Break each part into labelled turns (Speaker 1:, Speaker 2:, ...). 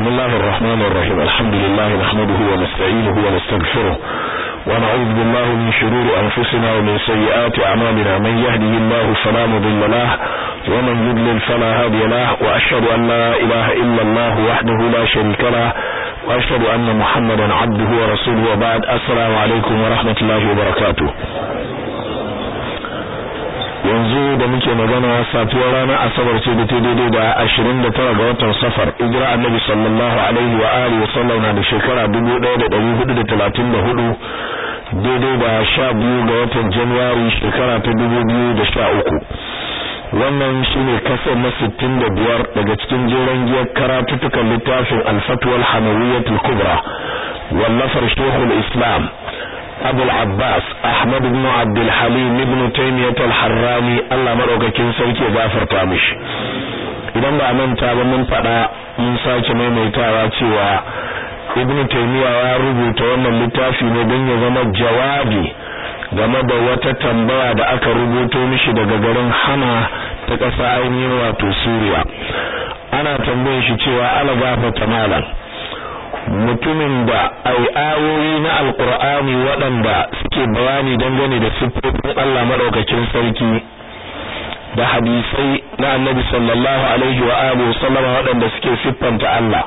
Speaker 1: بسم الله الرحمن الرحيم الحمد لله نحمده ونستعينه ونستغفره ونعوذ بالله من شرور أنفسنا ومن سيئات أعمالنا من يهده الله فلا مضل له ومن يضلل فلا هادي له وأشهد أن لا إله إلا الله وحده لا شريك له وأشهد أن محمدا عبده ورسوله وبعد السلام عليكم ورحمة الله وبركاته yanzu da muke magana safiyar ranar asabar ce da ta daidai da ashirin da tara ga watan safar ijira annabi sallallahu alaihi wa alihi wa sallam na da shekara dubu ɗaya da ɗari hudu da talatin da hudu daidai da sha biyu ga watan januwari shekara ta dubu biyu da sha uku wannan shine kasar na sittin da biyar daga cikin jeren giyar karatuttukan littafin alfatuwal hamawiyyatul kubra wallafar shehul islam abul abbas ahmad ibn abdul halim ibn taymiyyah al-harrani Allah madaukakin sarki ya gafarta mishi idan ba manta ba mun fada mun sake maimaitawa cewa ibn taymiyyah ya rubuta wannan littafi ne don ya zama jawabi game da wata tambaya da aka rubuto mishi daga garin Hama ta ƙasa ainihin wato Suriya ana tambayar shi cewa ala gafarta malam mutumin da ai ayoyi na alkur'ani waɗanda suke bayani dangane da siffofin Allah madaukakin sarki da hadisai na annabi sallallahu alaihi wa alihi sallama waɗanda suke siffanta Allah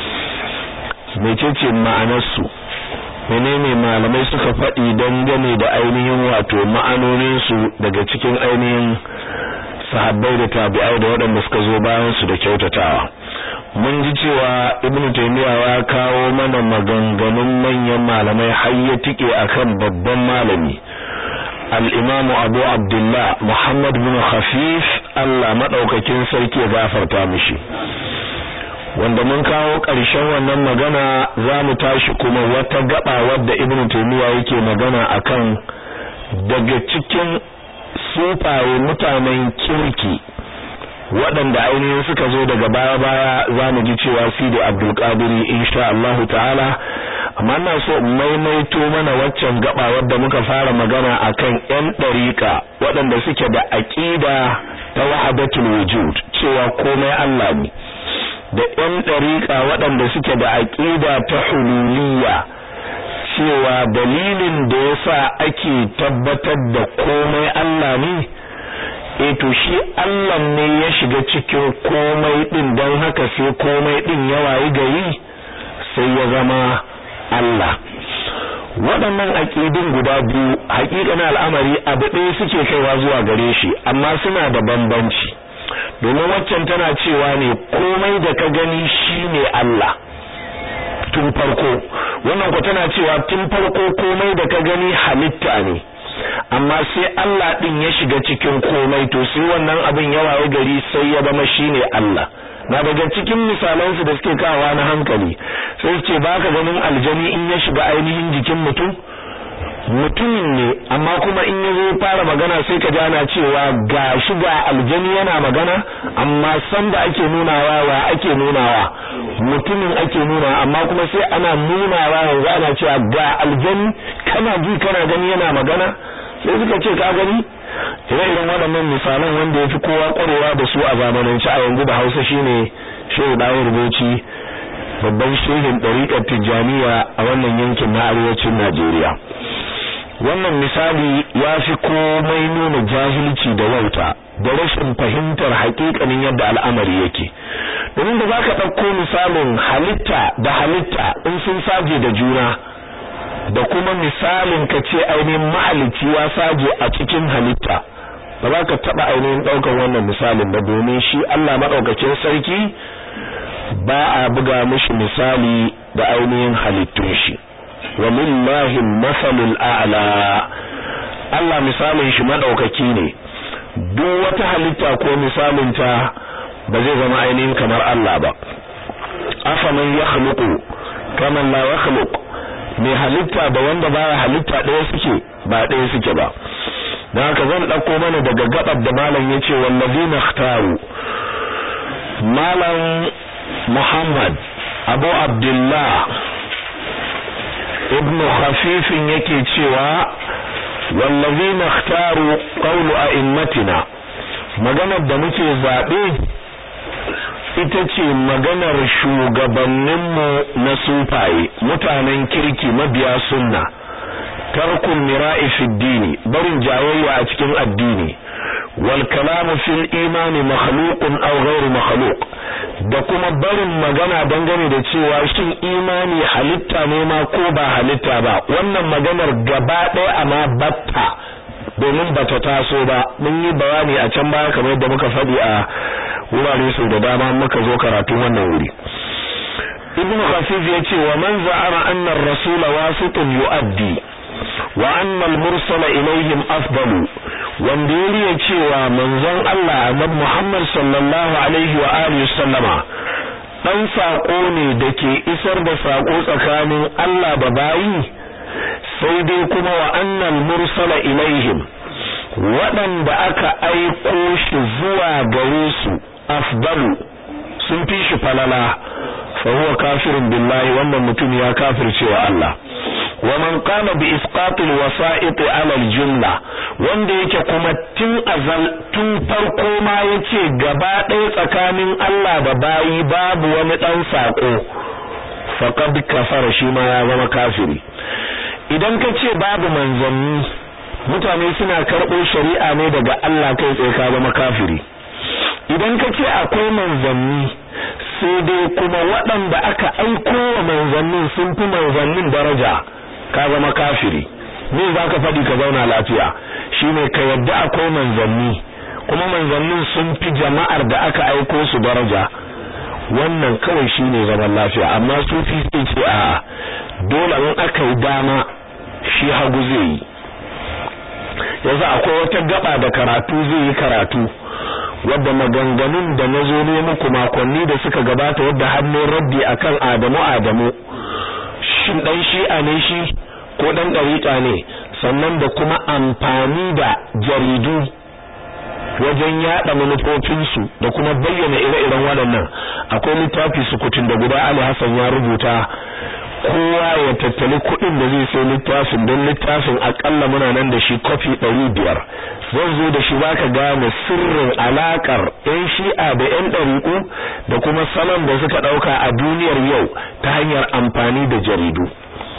Speaker 1: mecece ma'anar su menene malamai suka faɗi dangane da ainihin wato ma'anonin su daga cikin ainihin sahabbai da tabi'ai da waɗanda suka zo bayan su da kyautatawa mun ji cewa ibn taymiya ya kawo mana maganganun manyan malamai har ya tike akan babban malami al-imamu abu abdullah muhammad bin khafif Allah madaukakin sarki ya gafarta mishi wanda mun kawo ƙarshen wannan magana za mu tashi kuma wata gaba wadda ibn taymiya yake magana akan daga cikin sufaye mutanen kirki waɗanda ainihin suka zo daga baya-baya za mu ji cewa Sidi Abdulkadiri insha Allahu ta'ala amma ina so maimaito mana waccan gaba wadda muka fara magana akan ƴan ɗariƙa waɗanda suke da aƙida ta wahdatul wujud cewa komai Allah ne da ƴan ɗariƙa waɗanda suke da aƙida ta hululiyya cewa dalilin da yasa ake tabbatar da komai Allah ne e to shi Allah ne ya shiga cikin komai din don haka sai komai din ya wayi gari sai ya zama Allah waɗannan aƙidun guda biyu haƙiƙanin al'amari abu ɗaya suke kaiwa zuwa gare shi amma suna da bambanci domin waccan tana cewa ne komai da ka gani shine Allah tun farko wannan ku tana cewa tun farko komai da ka gani halitta ne amma sai Allah din ya shiga cikin komai to sai wannan abin ya waye gari sai ya zama shine Allah na daga cikin misalan su da suke kawa na hankali sai su ce baka ganin aljani in ya shiga ainihin jikin mutum mutumin ne amma kuma in ya zo fara magana sai ka ji ana cewa ga shi ga aljani yana magana amma san da ake nunawa wa ake nunawa mutumin ake nuna amma kuma sai ana nunawa yanzu ana cewa ga aljani kana ji kana gani yana magana sai suka ce ka gani ire-iren waɗannan misalan wanda ya fi kowa ƙwarewa da su a zamanance a yanzu da hausa shine shehu ɗaya rubuci babban shehin ɗariƙar tijjaniya a wannan yankin na arewacin najeriya wannan misali ya fi komai nuna jahilci da wauta da rashin fahimtar haƙiƙanin yadda al'amari yake domin da za ka ɗauko misalin halitta da halitta in sun saje da juna da kuma misalin ka ce ainihin mahalicci ya saje a cikin halitta ba za ka taɓa ainihin ɗaukar wannan misalin ba domin shi Allah maɗaukakin sarki ba a buga mishi misali da ainihin halittun shi wa lillahi masalul a'la Allah misalin shi maɗaukaki ne duk wata halitta ko misalin ta ba zai zama ainihin kamar Allah ba afaman yakhluqu kaman la yakhluqu mai halitta da wanda baya halitta ɗaya suke ba ɗaya suke ba don haka zan ɗauko mana daga gabar da malam ya ce wallazina ikhtaru malam muhammad abu abdullah ibnu khafifin yake cewa wallazina ikhtaru qawlu a'immatina maganar da muke zaɓe ita ce maganar shugabanninmu na sufaye mutanen kirki mabiya sunna tarkun mira'i fi dini barin jayayya a cikin addini wal kalamu fil imani makhluqun aw ghairu makhluq da kuma barin magana dangane da cewa shin imani halitta ne ma ko ba halitta ba wannan maganar gaba ɗaya amma batta domin bata taso ba mun yi bayani a can baya kamar yadda muka faɗi a wurare sau da dama muka zo karatu wannan wuri ibnu khafif ya ce wa man za'ara anna ar-rasul wasitun yu'addi wa anna al-mursala ilayhim afdalu wanda ya cewa manzon Allah annabi Muhammad sallallahu alaihi wa alihi sallama dan sako ne dake isar da sako tsakanin Allah da bayi sai dai kuma wa annal mursala ilaihim waɗanda aka aiko shi zuwa gare su afdalu sun fi shi falala fa huwa kafirun billahi wannan mutum ya kafirce wa Allah wa man qala bi isqat al wasa'it ala al jumla wanda yake kuma tun azal tun farko ma yace gaba ɗaya tsakanin Allah da bayi babu wani dan sako faqad kafara shi ma ya zama kafiri idan ka ce babu manzanni mutane suna karɓo shari'a ne daga Allah kai tsaye ka zama kafiri idan ka ce akwai manzanni sai dai kuma waɗanda aka aiko wa manzannin sun fi manzannin daraja ka zama kafiri me za ka faɗi ka zauna lafiya shine ka yadda akwai manzanni kuma manzannin sun fi jama'ar da aka aiko su daraja wannan kawai shine zaman lafiya amma sufi sai ce a dole in aka yi dama shi hagu zai yi yanzu akwai wata gaba da karatu zai yi karatu wadda maganganun da na zo ne muku makonni da suka gabata wadda hannun raddi akan Adamu Adamu shin dan shi'a ne shi ko dan dariƙa ne sannan da kuma amfani da jaridu wajen yada manufofinsu da kuma bayyana ire-iren waɗannan akwai littafi sukutun da guda Ali Hassan ya rubuta kowa ya tattali kuɗin da zai sai littafin don littafin akalla muna nan da shi kofi ɗari biyar zan zo da shi zaka gane sirrin alakar yan shi'a da yan ɗariƙu da kuma salon da suka ɗauka a duniyar yau ta hanyar amfani da jaridu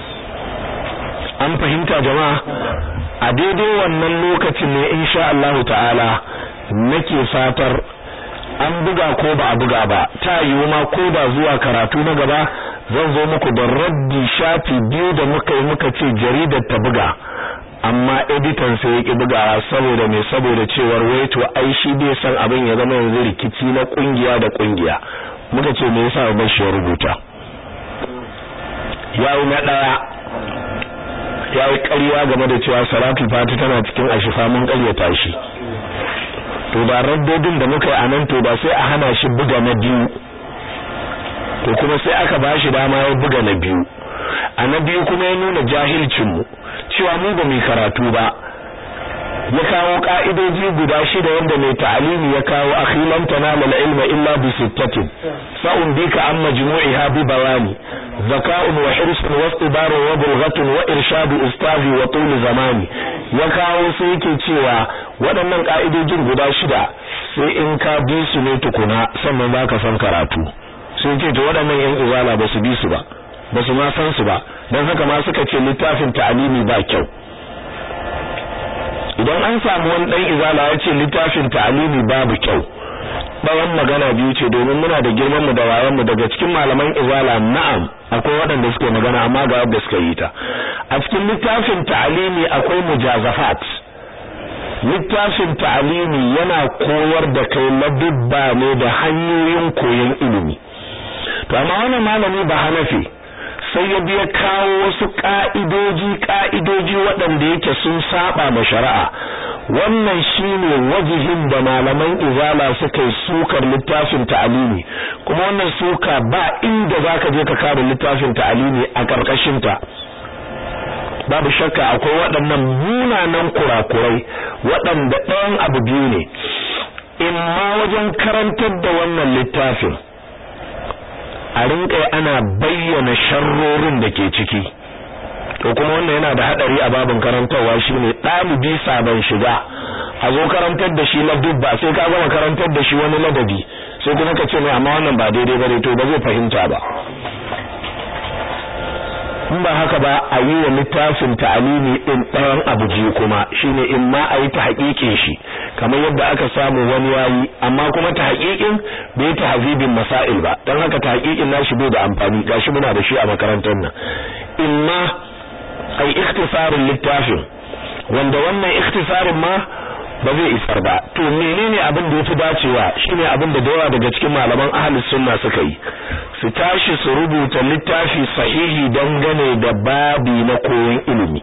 Speaker 1: an fahimta jama'a a daidai wannan lokacin ne insha Allah ta'ala nake fatar an buga ko ba a buga ba ta yiwu ma ko da zuwa karatu na gaba zan zo muku da raddi shafi biyu da muka yi muka ce jaridar ta buga amma editan sai ya ki bugawa saboda me saboda cewar wai to ai shi bai san abin ya zama yanzu rikici na kungiya da kungiya muka ce me yasa ba shi ya rubuta yayi na daya yayi ƙarya game da cewa salatul fati tana cikin ashifa mun ƙaryata shi to da raddodin da muka yi anan to ba sai a hana shi buga na biyu to kuma sai aka bashi dama ya buga na biyu a na biyu kuma ya nuna jahilcin mu cewa mu ba mu karatu ba ya kawo ka'idoji guda shida wanda mai ta'alimi ya kawo akhilan tanala al-ilma illa bi sittatin sa'un bika an majmu'iha bi bayani zaka'un wa hirsun wa istibarun wa bulghatun wa irshadu ustazi wa tul zamani ya kawo sai yake cewa waɗannan ka'idojin guda shida sai in ka bi su ne tukuna sannan zaka san karatu sai ce to waɗannan yan izala ba su bi su ba ba su ma san su ba don haka ma suka ce littafin ta'alimi ba kyau idan an samu wani dan izala ya ce littafin ta'alimi babu kyau bayan magana biyu ce domin muna da girman mu da wayan mu daga cikin malaman izala na'am akwai waɗanda suke magana amma ga yadda suka yi ta a cikin littafin ta'alimi akwai mujazafat littafin ta'alimi yana koyar da kai ladubba ne da hanyoyin koyon ilimi to amma wannan malami ba hanafi sai ya biya kawo wasu ka'idoji ka'idoji waɗanda yake sun saba ma shari'a wannan shine wajihin da malaman izala suka yi sukar littafin ta'alimi kuma wannan suka ba inda zaka je ka kare littafin ta'alimi a karkashin ta babu shakka akwai waɗannan munanan kurakurai waɗanda ɗayan abu biyu ne in ma wajen karantar da wannan littafin a rinƙai ana bayyana sharrorin da ke ciki to kuma wannan yana da hadari a babin karantarwa shine ɗalibi sabon shiga a zo karantar da shi dubba sai ka gama karantar da shi wani ladabi sai kuma ka ce mai amma wannan ba daidai bane to ba zai fahimta ba in ba haka ba a yi wa littafin ta'alimi din ɗayan abu ji kuma shine in ma a yi ta haƙiƙin shi kamar yadda aka samu wani yayi amma kuma ta haƙiƙin bai ta hazibin masail ba don haka ta haƙiƙin nashi bai da amfani gashi muna da shi a makarantar nan in ma a yi ikhtisarin littafin wanda wannan ikhtisarin ma ba zai isar ba to menene abin da yafi dacewa shine abin da dawa daga cikin malaman ahlus sunna suka yi su tashi su rubuta littafi sahihi dangane da babi na koyon ilimi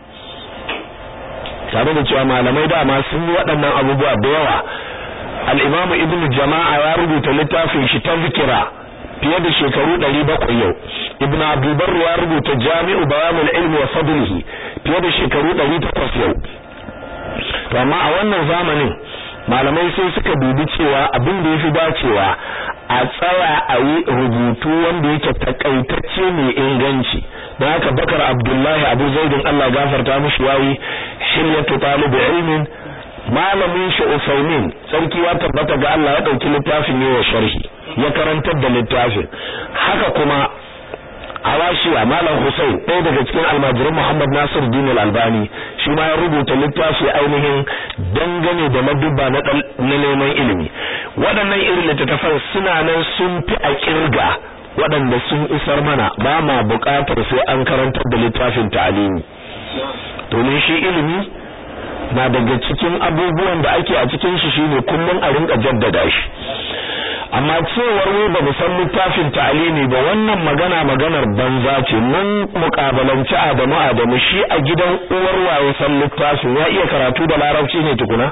Speaker 1: tare da cewa malamai dama sun yi waɗannan abubuwa da yawa al-imam ibn jama'a ya rubuta littafin shi tazkira fiye da shekaru 700 yau ibn abdulbar ya rubuta jami'u bayanul ilmi wa fadlihi fiye da shekaru 800 yau to amma a wannan zamanin malamai sai suka dubi cewa abin da yafi dacewa a tsaya a yi rubutu wanda yake takaitacce mai inganci don haka bakar abdullahi abu zaidin allah gafarta mishi yayi hilyatu talibu ilmin malamin shi usaimin sarki ya tabbata ga allah ya dauki littafin ne wa sharhi ya karantar da littafin haka kuma Awashiya Malam Hussein ɗaya daga cikin almajirin Muhammad Nasir Din Al-Albani shi ma ya rubuta littafi ainihin dangane da madubba na neman ilimi waɗannan irin littattafan suna nan sun fi a kirga waɗanda sun isar mana ba ma buƙatar sai an karantar da littafin ta'alimi domin shi ilimi na daga cikin abubuwan da ake a cikin shi shine kullum a rinka jaddada shi amma cewar wai ba mu san littafin ta'alimi ba wannan magana maganar banza ce mun mukabalanci Adamu Adamu shi a gidan uwar waye san littafin ya iya karatu da larabci ne tukuna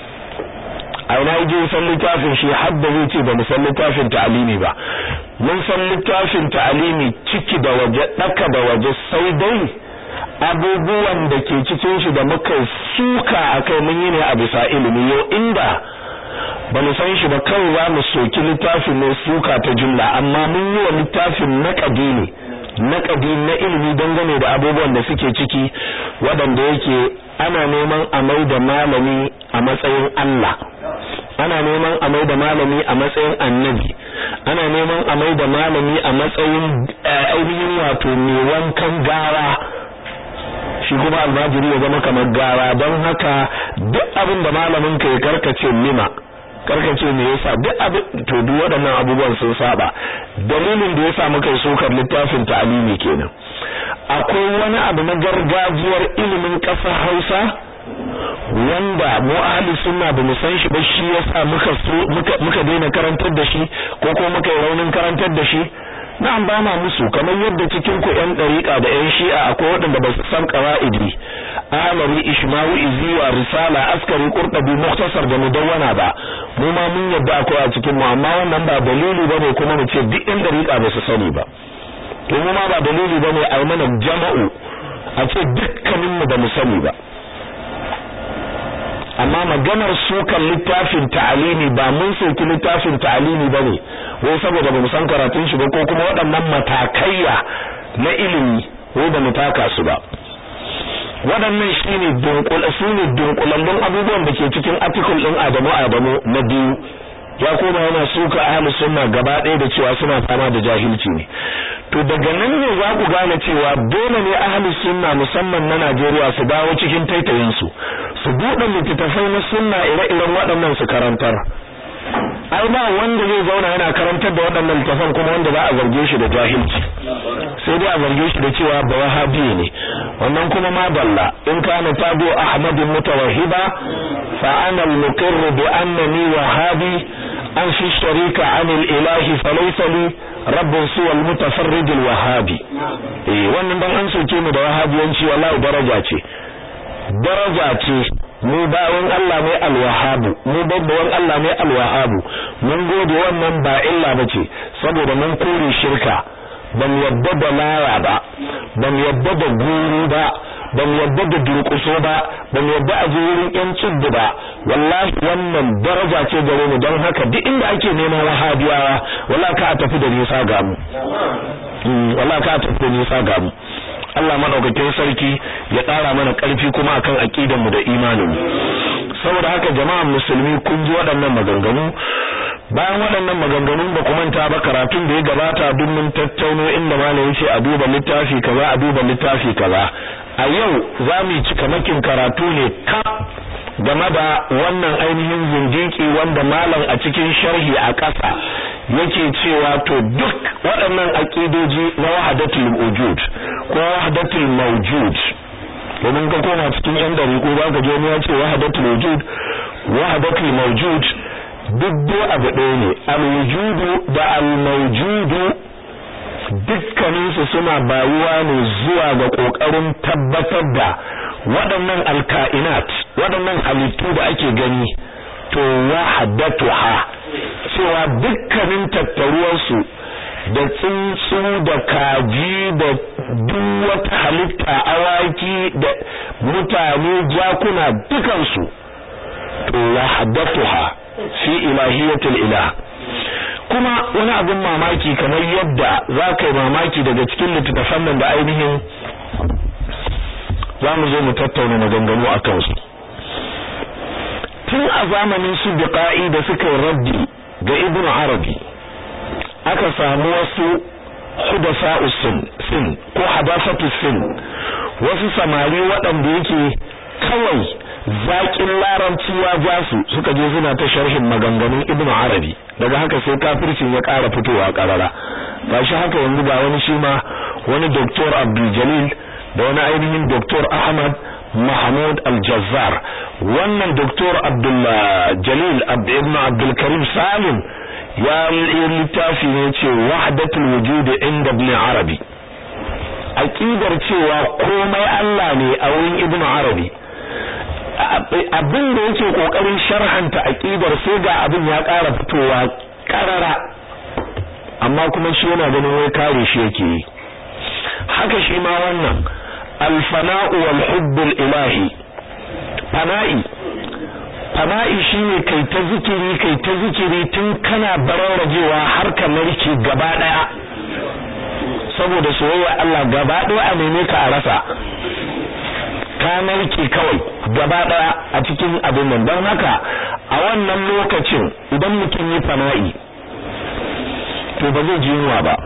Speaker 1: a ina je san littafin shi har da zai ce ba mu san littafin ta'alimi ba mun san littafin ta'alimi ciki da waje daka da waje sai dai abubuwan da ke cikin shi da muka suka akai mun yi ne a bisa ilimi yau inda ba mu san shi ba kawai za mu soki littafin ne suka ta jumla amma mun yi wa littafin naƙadi ne naƙadi na ilimi dangane da abubuwan da suke ciki waɗanda yake ana neman a mai da malami a matsayin Allah ana neman a mai da malami a matsayin annabi ana neman a mai da malami a matsayin ainihin wato mai wankan gawa shi kuma almajiri ya zama kamar gawa don haka duk abin da malamin ka ya karkace lima karkace me yasa duk abin to duk waɗannan abubuwan sun saba dalilin da yasa muka yi sokar littafin ta'alimi kenan akwai wani abu na gargajiyar ilimin ƙasar Hausa wanda mu ahli sunna ba mu san shi ba shi yasa muka muka muka daina karantar da shi ko ko muka yi raunin karantar da shi na'am ba ma musu kamar yadda cikin ku ƴan dariƙa da ƴan shi'a akwai waɗanda ba su san qawaidi amari ishmawi iziwa risala askari qurtubi mukhtasar da mudawwana ba mu ma mun yadda akwai a cikin mu amma wannan ba dalili bane kuma mu ce duk ƴan dariƙa ba su sani ba to mu ma ba dalili bane a yi mana jama'u a ce dukkanin mu ba mu sani ba amma maganar sukan littafin ta'alimi ba mun soki littafin ta'alimi bane wai saboda bamu san karatun shi ba ko kuma waɗannan matakaiya na ilimi wai ba mu taka su ba waɗannan shine dunkula sune dunkulallun abubuwan da ke cikin article din Adamu Adamu na biyu ya koma yana suka ahlus sunna gaba ɗaya da cewa suna fama da jahilci ne to daga nan ne za ku gane cewa dole ne ahlus sunna musamman na Najeriya su dawo cikin taitayin su su buɗe littattafai na sunna ire-iren waɗannan su karantar ai ba wanda zai zauna yana karantar da waɗannan littattafan kuma wanda za a zarge shi da jahilci sai dai a zarge shi da cewa ba wahabi ne wannan kuma ma dalla in kana tabu ahmad mutawahhiba fa ana al-muqirr bi annani wahabi an fi sharika an al-ilahi falaysa li rabbun suwa al-mutafarrid al-wahabi eh wannan dan an soke mu da wahabiyanci wallahi daraja ce daraja ce mu bawan Allah ne alwahabu mu babban Allah ne alwahabu mun gode wannan ba illa bace saboda mun kore shirka ban yadda da laya ba ban yadda da guru ba ban yadda da durƙuso ba ban yadda a wurin yan cibbi ba wallahi wannan daraja ce gare mu don haka duk inda ake neman wahabiyawa wallahi ka tafi da nisa ga mu wallahi ka tafi da nisa ga mu Allah madaukakin sarki ya ƙara mana ƙarfi kuma akan aqidar mu da imanin mu saboda haka jama'an musulmi kun ji waɗannan maganganu bayan waɗannan maganganun ba manta ba karatun da ya gabata duk mun tattauno inda malam yace a duba littafi kaza a duba littafi kaza a yau za mu ci kamakin karatu ne ka game da wannan ainihin zindiki wanda malam a cikin sharhi a ƙasa yake cewa to duk waɗannan aqidoji na wahdatul wujud ko wahdatul mawjud domin ka koma cikin yan dariƙo ba ka je ne ya ce wahdatul wujud wahdatul mawjud duk dai abu ɗaya ne al-wujudu da al-mawjudu dukkaninsu suna bayuwa ne zuwa ga ƙoƙarin tabbatar da waɗannan alka'inat waɗannan halittu da ake gani to wahdatuha cewa dukkanin tattaruwarsu da tsuntsu da kaji da duk wata halitta awaki da mutane jakuna dukansu to wahdatuha fi ilahiyatul ilah kuma wani abin mamaki kamar yadda za ka yi mamaki daga cikin littattafan nan da ainihin za mu zo mu tattauna maganganu a kansu tun a zamanin su biqa'i da suka yi raddi ga ibnu arabi aka samu wasu hudasa'u sin ko hadasatu sin wasu samari waɗanda yake kawai zaƙin larabci ya ja su suka je suna ta sharhin maganganun ibnu arabi daga haka sai kafircin ya ƙara fitowa ƙarara gashi haka yanzu ga wani shi ma wani doktor abdul jalil da wani ainihin doktor ahmad mahmud al-jazzar wannan doktor abdul jalil ibn abdul karim salim ya yi littafi ne ce wahdatul wujud inda ibn arabi aqidar cewa komai Allah ne a wurin ibn arabi abin da yake kokarin sharhanta aqidar sai ga abin ya ƙara fitowa karara amma kuma shi yana ganin wai kare shi yake yi haka shi ma wannan alfana'u wal hubbul ilahi fana'i fana'i shine kai ta zikiri kai ta zikiri tun kana bararrajewa har ka narke gaba daya saboda soyayya Allah gaba daya a neme ka a rasa ka narke kawai gaba daya a cikin abin nan don haka a wannan lokacin idan mutum yi fana'i to ba zai ji yunwa ba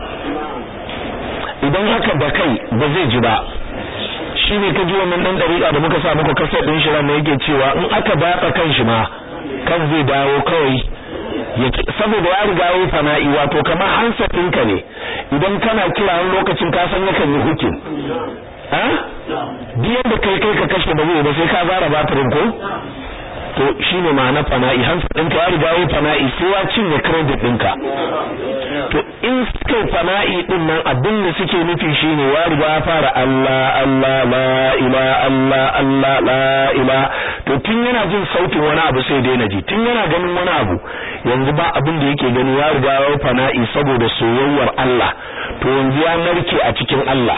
Speaker 1: idan haka da kai ba zai ji ba shine ka ji wannan dan dariƙa da muka sa muku kasar din shi ranar yake cewa in aka batsa kan shi ma kan zai dawo kawai saboda ya riga yayi fana'i wato kamar hansa ɗinka ne idan kana kira wani lokacin ka san yakan yi hukin ha biyan da kai kai ka kashe ba zai ba sai ka zara batirin ko to shine ma'ana fana'i hansa ɗinka ya riga yayi fana'i sai ya cinye credit ɗinka to in suka fana'i din nan abin da suke nufi shine ya riga ya fara Allah Allah la ila Allah Allah la ila to tun yana jin sautin wani abu sai daina ji tun yana ganin wani abu yanzu ba abin da yake gani ya riga ya fana'i saboda soyayyar Allah to yanzu ya narke a cikin Allah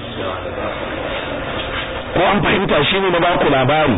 Speaker 1: ko an fahimta shine na baku labari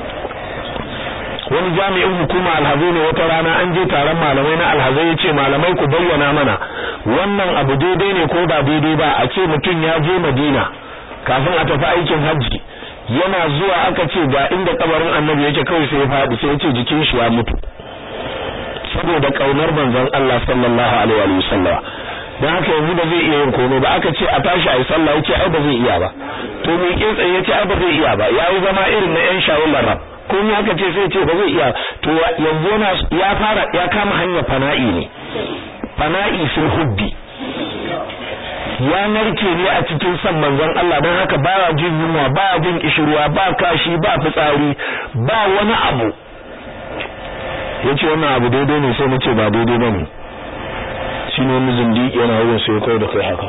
Speaker 1: wani jami'in hukuma alhazai ne wata rana an je taron malamai na alhazai yace malamai ku bayyana mana wannan abu daidai ne ko ba daidai ba a ce mutum ya je Madina kafin a tafi aikin hajji yana zuwa aka ce ga inda kabarin annabi yake kawai sai ya faɗi sai ya ce jikin shi ya mutu saboda kaunar manzon Allah sallallahu alaihi wa sallam dan haka yanzu ba zai iya yin komai ba aka ce a tashi ayi sallah yace ai ba zai iya ba to me ke tsaye yace ai ba zai iya ba yayi zama irin na yan shawul rab ko ni aka ce sai ce ba zai iya to yanzu yana ya fara ya kama hanyar fana'i ne fana'i fil hubbi ya narke ne a cikin san manzon Allah don haka baya jin yunwa baya jin kishirwa ba kashi ba fitsari ba wani abu yace wannan abu daidai ne sai nace ba daidai bane shine wani zindiki yana wurin sai kai da kai haka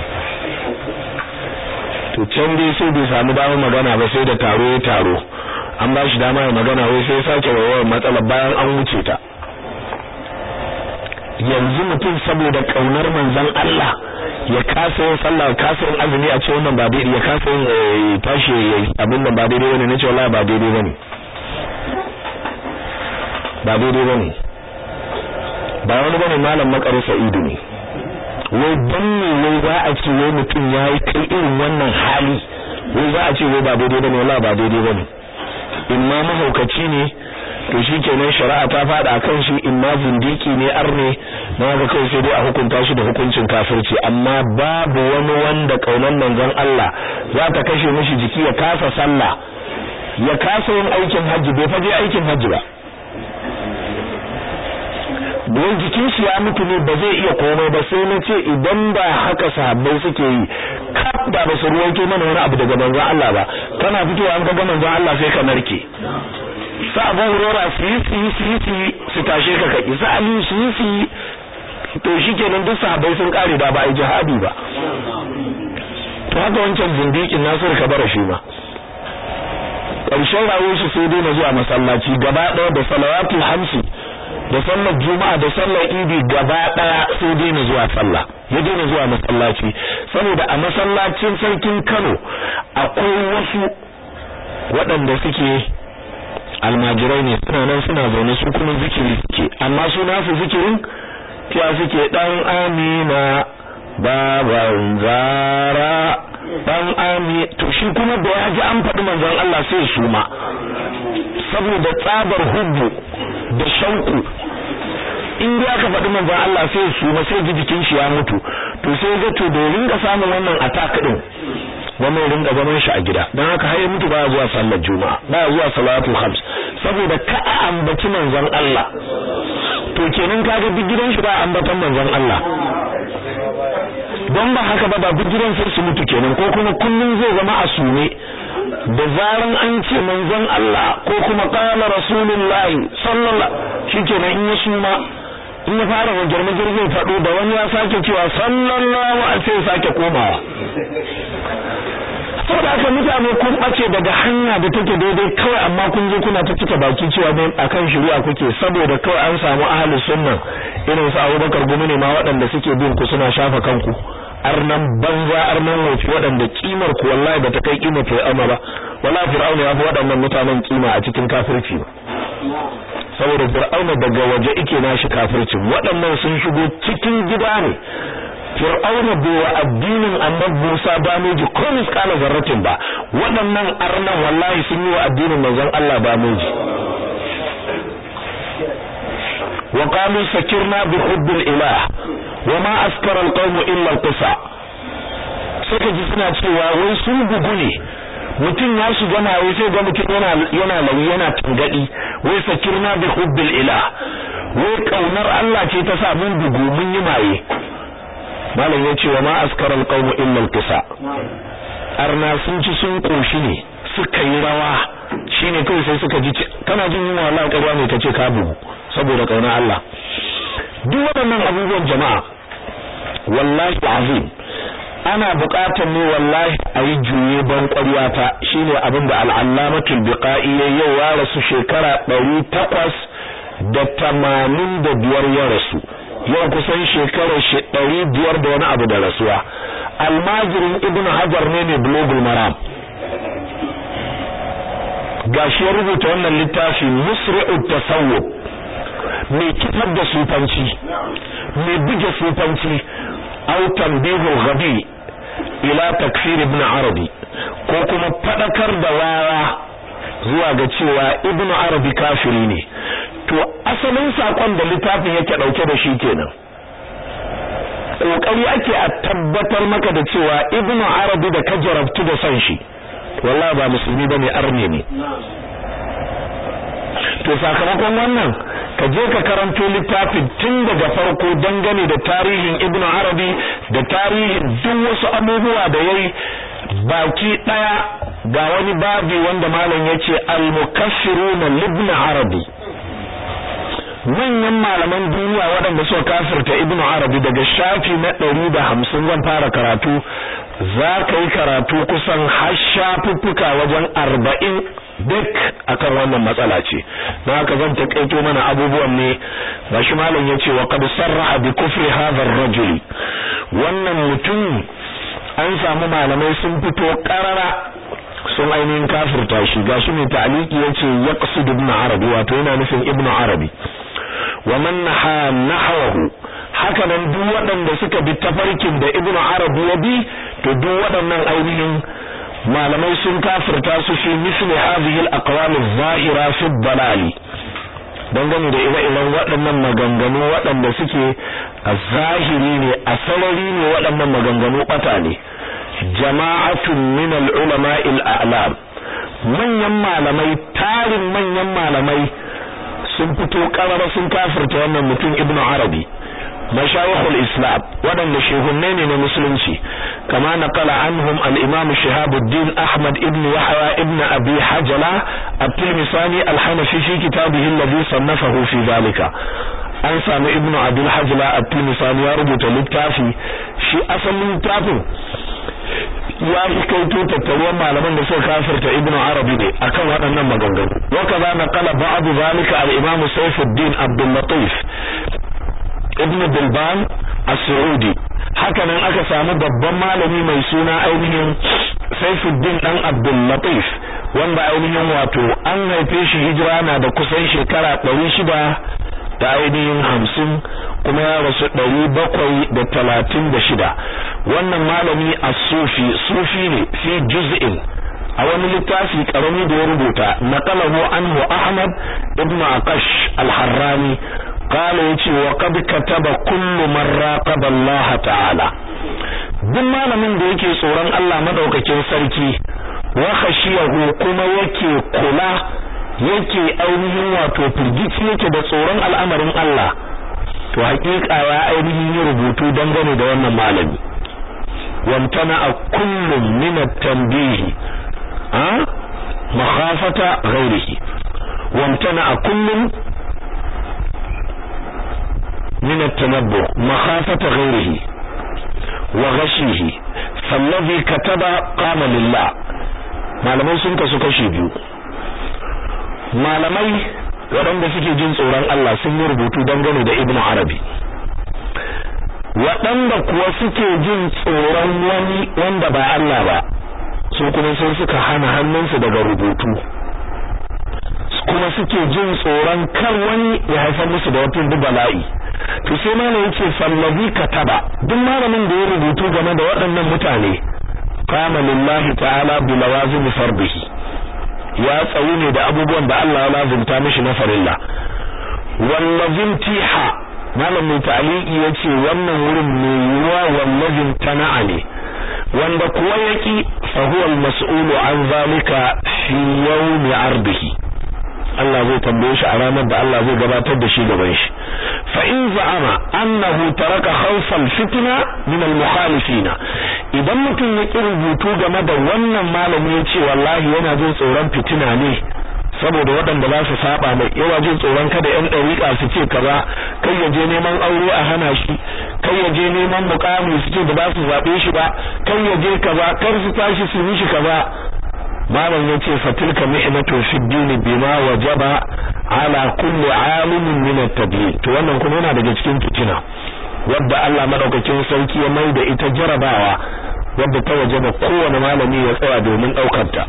Speaker 1: to can dai sai bai samu damar magana ba sai da taro ya taro an ba shi dama ya magana wai sai sake wayewar matsalar bayan an wuce ta yanzu mutum saboda kaunar manzon Allah ya kasa yin sallah kasa yin azumi a ce wannan ba daidai ya kasa yin tashi abin nan ba daidai bane nace wallahi ba daidai bane ba daidai bane ba wani bane malam makaru sa'idu ne wai dan ne wai za a ce wai mutum yayi kai irin wannan hali wai za a ce wai ba daidai bane wallahi ba daidai bane in ma mahaukaci ne to shikenan shari'a ta fada kan shi imma zindiki ne arne na ga kai sai dai a hukunta shi da hukuncin kafirci amma babu wani wanda kaunan manzon Allah za ta kashe mishi jiki ya kasa sallah ya kasa yin aikin hajji bai faje aikin hajji ba don jikin shi ya mutu ne ba zai iya komai ba sai na ce idan ba haka sahabbai suke yi kaf da ba su ruwaito mana wani abu daga manzon Allah ba kana fitowa an ga manzon Allah sai ka narke sa abu hurora su yi su yi su yi su yi su tashe ka kaki sa ali su yi su yi to shi kenan duk sahabbai sun kare da ba a yi jihadi ba to haka wancan zindikin nasir kabara shi ma ƙarshen rayuwar shi sai daina zuwa masallaci gaba ɗaya da salawatul hamsi da sallar juma'a da sallar idi gaba ɗaya sai daina zuwa sallah ya daina zuwa masallaci saboda a masallacin sarkin Kano akwai wasu waɗanda suke almajirai ne suna nan suna zaune su kuma zikiri suke amma su nasu zikirin kiya suke dan amina baban zara dan ami to shi kuma da ya ji an faɗi manzon Allah sai su ma saboda tsabar hubbu da shauku in ya ka faɗi manzon Allah sai su ma sai ji jikin shi ya mutu to sai ga to da ringa samun wannan attack din wannan ringa zaman shi a gida dan haka har ya mutu ba zuwa sallar juma'a ba zuwa salatul khams saboda ka ambaci manzon Allah to kenan kaga duk gidan shi ba ambatan manzon Allah don ba haka ba ba duk gidan sai su mutu kenan ko kuma kullun zai zama a sume da zaran an ce manzon Allah ko kuma qala rasulullahi sallallahu shikenan in ya suma in ya fara wajen majirgin faɗo da wani ya sake cewa sallallahu alaihi sai sake komawa saboda haka mutane kun ɓace daga hanya da take daidai kawai amma kun je kuna ta cika baki cewa dai akan shari'a kuke saboda kawai an samu ahlus sunna irin su Abubakar gumi ne ma waɗanda suke bin ku suna shafa kanku arnan banza arnan wofi waɗanda kimar ku wallahi bata kai kimar fir'auna ba wallahi fir'auna ya fi waɗannan mutanen kima a cikin kafirci ba saboda fir'auna daga waje ike nashi kafircin waɗannan sun shigo cikin gida ne fir'auna bai wa addinin annabi Musa ba meji ko miskala zarratin ba waɗannan arnan wallahi sun yi wa addinin manzon Allah ba meji wa qalu sakirna bi hubbil ilah wa ma askara alqawm illa alqisa suka ji suna cewa wai sun bugu ne mutum ya shiga maye sai ga mutum yana yana lawi yana tangadi wai sakirna bi hubbil ilah wai kaunar Allah ce ta sa mun bugu mun yi maye malam ya ce wa ma askaral qawmu illa al-qisa arna sun ci sun koshi ne suka yi rawa shine kai sai suka ji kana jin yunwa Allah ƙarya ne kace ka bugu saboda kauna Allah duk waɗannan abubuwan jama'a wallahi azim ana buƙatar ne wallahi a yi juye ban ƙwaryata shine abin da al-allamatul biqai yau ya rasu shekara ɗari takwas da tamanin da biyar ya rasu yau kusan shekarar shi ɗari biyar da wani abu da rasuwa almajirin ibn hajar ne mai blogul maram gashi ya rubuta wannan littafi musri'ut tasawwuf mai kifar da sufanci mai buge sufanci au tanbihul ghabi ila takfir ibn arabi ko kuma fadakar da wawa zuwa ga cewa ibn arabi kafiri ne to asalin sakon da littafin yake dauke da shi kenan kokari ake a tabbatar maka da cewa ibnu arabi da ka jarabtu da san shi wallahi ba musulmi bane arne ne to sakamakon wannan ka je ka karanto littafin tun daga farko dangane da tarihin ibnu arabi da tarihin duk wasu abubuwa da yayi baki daya ga wani babi wanda malam yace al-mukaffiruna libn arabi manyan malaman duniya waɗanda suka kafirta ibnu arabi daga shafi na ɗari da hamsin zan fara karatu za ka yi karatu kusan har shafuffuka wajen arba'in duk akan wannan matsala ce na haka zan taƙaito mana abubuwan ne ga shi malam ya ce wa qad sarraha bi kufri hadha ar-rajul wannan mutum an samu malamai sun fito ƙarara sun ainihin kafirta shi gashi mai ta'aliki yace yaqsid ibn arabi wato yana nufin ibn arabi wa man naha nahwahu haka nan duk waɗanda suka bi tafarkin da ibnu arabi ya bi to duk waɗannan ainihin malamai sun kafirta su fi misli hadhihi al-aqwal adh-dhahira fi ad dangane da ire-iren waɗannan maganganu waɗanda suke a zahiri ne a sarari ne waɗannan maganganu ɓata ne jama'atun min al-ulama al-a'lam manyan malamai tarin manyan malamai sun fito karara sun kafirta wannan mutum ibnu arabi mashayikhul islam waɗanda shehunne ne na musulunci kama naqala anhum al-imam shihabuddin ahmad ibn yahya ibn abi hajala at-tilmisani al-hanafi fi kitabihi alladhi sannafahu fi dhalika an samu ibn abdul hajala at-tilmisani ya rubuta littafi shi asalin littafin ya fi kaito tattaruwar malaman da suka kafirta ibn arabi ne akan waɗannan maganganu wa kaza naqala ba'd zalika al-imam sayfuddin abdul latif ibn bilban as-saudi hakanan aka samu babban malami mai suna ainihin Saifuddin dan Abdul Latif wanda ainihin wato an haife shi hijira na da kusan shekara 600 da ainihin 50 kuma ya rasu 736 wannan malami as-sufi sufi ne fi juz'in a wani littafi karami da ya rubuta naqalahu anhu Ahmad ibn Aqash al-Harrani قال yace wa qad kataba kullu man raqaba Allah ta'ala duk malamin da yake tsoron Allah madaukakin sarki wa khashiyahu kuma yake kula yake ainihin wato firgici yake da tsoron al'amarin Allah to hakika ya ainihin yi rubutu dangane da wannan malami wamtana a kullum min at-tanbih ha makhafata ghairihi wamtana a kullum من التنبؤ مخافة غيره وغشيه فالذي كتب قام لله malamai sun kasu kashi biyu malamai waɗanda suke jin tsoron Allah sun yi rubutu dangane da Ibn Arabi waɗanda kuwa suke jin tsoron wani wanda ba Allah ba su kuma sun suka hana hannunsu daga rubutu kuma suke jin tsoron kar wani ya haifar musu da wata bala'i to sai malam yace fallabi kataba duk malamin da ya rubutu game da waɗannan mutane qama lillahi ta'ala bi lawazim fardihi ya tsayu ne da abubuwan da Allah ya lazumta mishi na farilla wallazim tiha malam mai ta'liqi yace wannan wurin mai yiwa wallazim tana'a ne wanda kuwa yaki fa huwa al-mas'ulu an zalika fi yawmi ardihi Allah zai tambaye shi a ranar da Allah zai gabatar da shi gaban shi fa in za'ama annahu taraka khawfal fitna min al mukhalifina idan mutum ya ki rubutu game da wannan malami ya ce wallahi yana jin tsoron fitina ne saboda waɗanda za su saba mai yawa jin tsoron kada yan ɗariƙa su ce kaza kai ya je neman aure a hana shi kai ya je neman mukami su ce da ba su zaɓe shi ba kai ya je kaza kar su tashi su yi shi kaza malam yace fatilka mihnatu fi din bima wajaba ala kulli alimin min at-tabiin to wannan kuma yana daga cikin fitina wadda Allah madaukakin sauki ya maida ita jarabawa wadda ta wajaba kowane malami ya tsaya domin daukar ta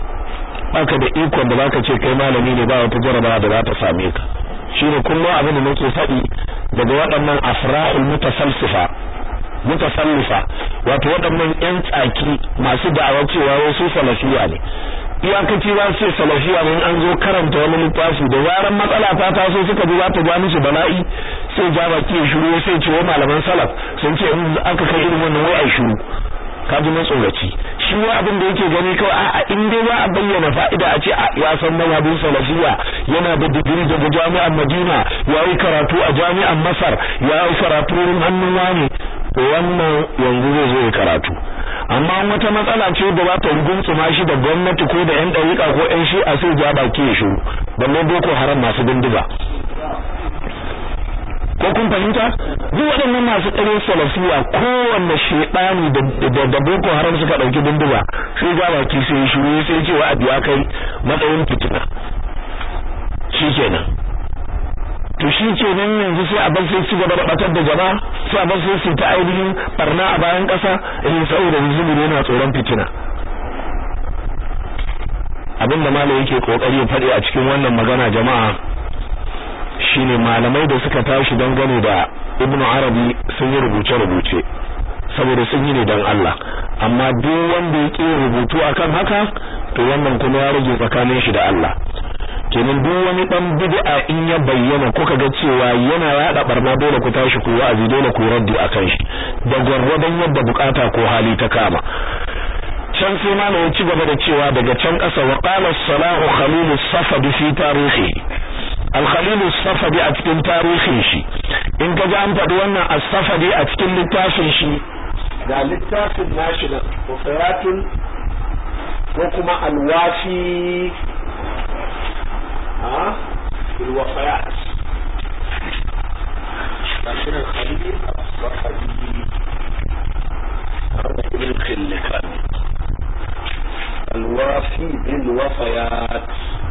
Speaker 1: baka da ikon da baka ce kai malami ne ba wata jarabawa da za ta same ka shine kullum abin da nake faɗi daga waɗannan afrahul mutasalsifa mutasallifa wato waɗannan ƴan tsaki masu da'awa cewa wasu salafiya ne iyakaci za su ce salafiya ne an zo karanta wani littafi da zaran matsala ta taso suka ji za ta ja musu bala'i sai ja baki ya shiru sai ce wa malaman salaf sun ce in aka kai irin wannan wai ai shiru ka ji matsoraci shi wa abin da yake gani kawai a'a in dai za a bayyana fa'ida a ce ya san mazhabin salafiya yana da digiri daga jami'an Madina ya yi karatu a jami'an Masar ya yi karatu wurin hannun wani wannan yanzu zai zo ya karatu amma wata matsala ce da za ta ruguntsuma shi da gwamnati ko da yan dariƙa ko yan shi'a sai ja baki ya shiru balle boko haram masu bindiga ko kun fahimta duk waɗannan masu tsare salafiya kowanne shedani da da boko haram suka dauki bindiga sai ja baki sai ya shiru sai ce wa abiya kai matsayin fitina shikenan to shi ke nan yanzu sai a bar sai ci gaba da batar da jama'a sai a bar sai su ta ainihin barna a bayan ƙasa irin saboda zuburi yana tsoron fitina abin da malai yake kokari ya faɗi a cikin wannan magana jama'a shine malamai da suka tashi dangane da ibnu arabi sun yi rubuce-rubuce saboda sun yi ne don Allah amma duk wanda ya ƙi rubutu akan haka to wannan kuma ya rage tsakanin shi da Allah kenan duk wani dan bid'a in ya bayyana kuka ga cewa yana yada barna dole ku tashi ku wa'azi dole ku raddi akan shi da gwargwadon yadda bukata ko hali ta kama can sai malam ya ci gaba da cewa daga can ƙasa wa qala salahu khalil safadi fi tarihi al-khalil safadi a cikin tarihin shi in ka ji an faɗi wannan as-safadi a cikin littafin shi ga littafin nashi na wafayatul ko kuma alwafi a الوفيات لكن الخليل الصفدي هذا ابن خلفان الوافي بالوفيات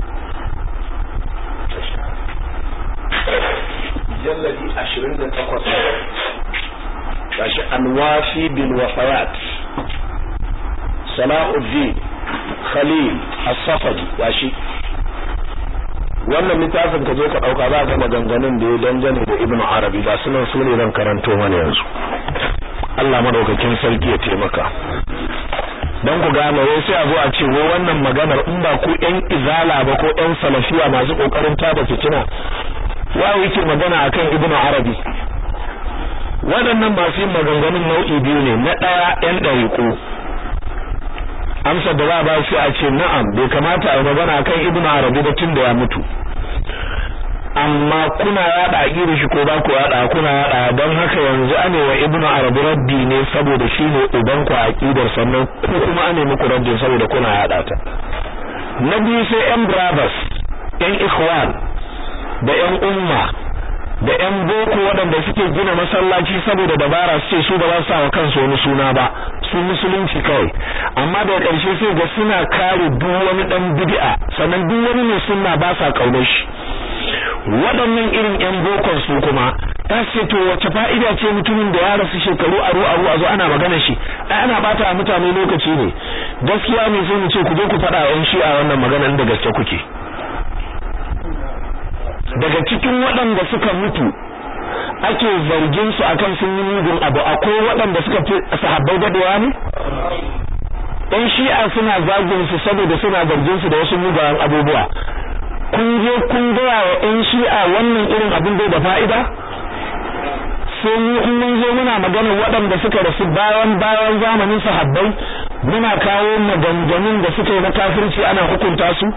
Speaker 1: جلدي عشرين تقص الوافي بالوفيات صلاح الدين خليل الصفدي واشي wannan littafin ka zo ka dauka za ka maganganun da ya dangane da Ibn Arabi ba sunan su ne zan karanto mana yanzu Allah madaukakin sarki ya taimaka dan ku gane wai sai a zo a ce wai wannan maganar in ba ku ɗan izala ba ko ɗan salafiya masu kokarin tada fitina wa yake magana akan Ibn Arabi waɗannan masu yin maganganun nau'i biyu ne na ɗaya ɗan ɗariƙo amsa da za ba shi a ce na'am bai kamata a yi magana kan ibnu arabi ba tun da ya mutu amma kuna yada aqidar shi ko ba ku yada kuna yada don haka yanzu ane wa ibnu arabi raddi ne saboda shi ne uban ku aqidar sannan ku kuma ane muku raddi saboda kuna yada ta na biyu sai yan brothers yan ikhwan da yan umma da yan boko waɗanda suke gina masallaci saboda dabara su ce su ba za su sa wa kansu wani suna ba su musulunci kawai amma da ƙarshe sai ga suna kare duk wani dan bid'a sannan duk wani mai sunna ba sa kaunar shi waɗannan irin yan bokon su kuma ta ce to wace fa'ida ce mutumin da ya rasu shekaru aru aru a zo ana magana shi ai ana bata mutane lokaci ne gaskiya ne sai mu ce ku je ku faɗa yan shi'a wannan maganar da gaske kuke daga cikin waɗanda suka mutu ake zargin su akan sun yi mugun abu akwai waɗanda suka fi sahabbai dadewa ne ɗan shi'a suna zagin su saboda suna zargin su da wasu mugayen abubuwa kun je kun gaya wa ɗan shi'a wannan irin abin bai da fa'ida sai mu in mun zo muna magana waɗanda suka rasu bayan bayan zamanin sahabbai muna kawo maganganun da suka yi na kafirci ana hukunta su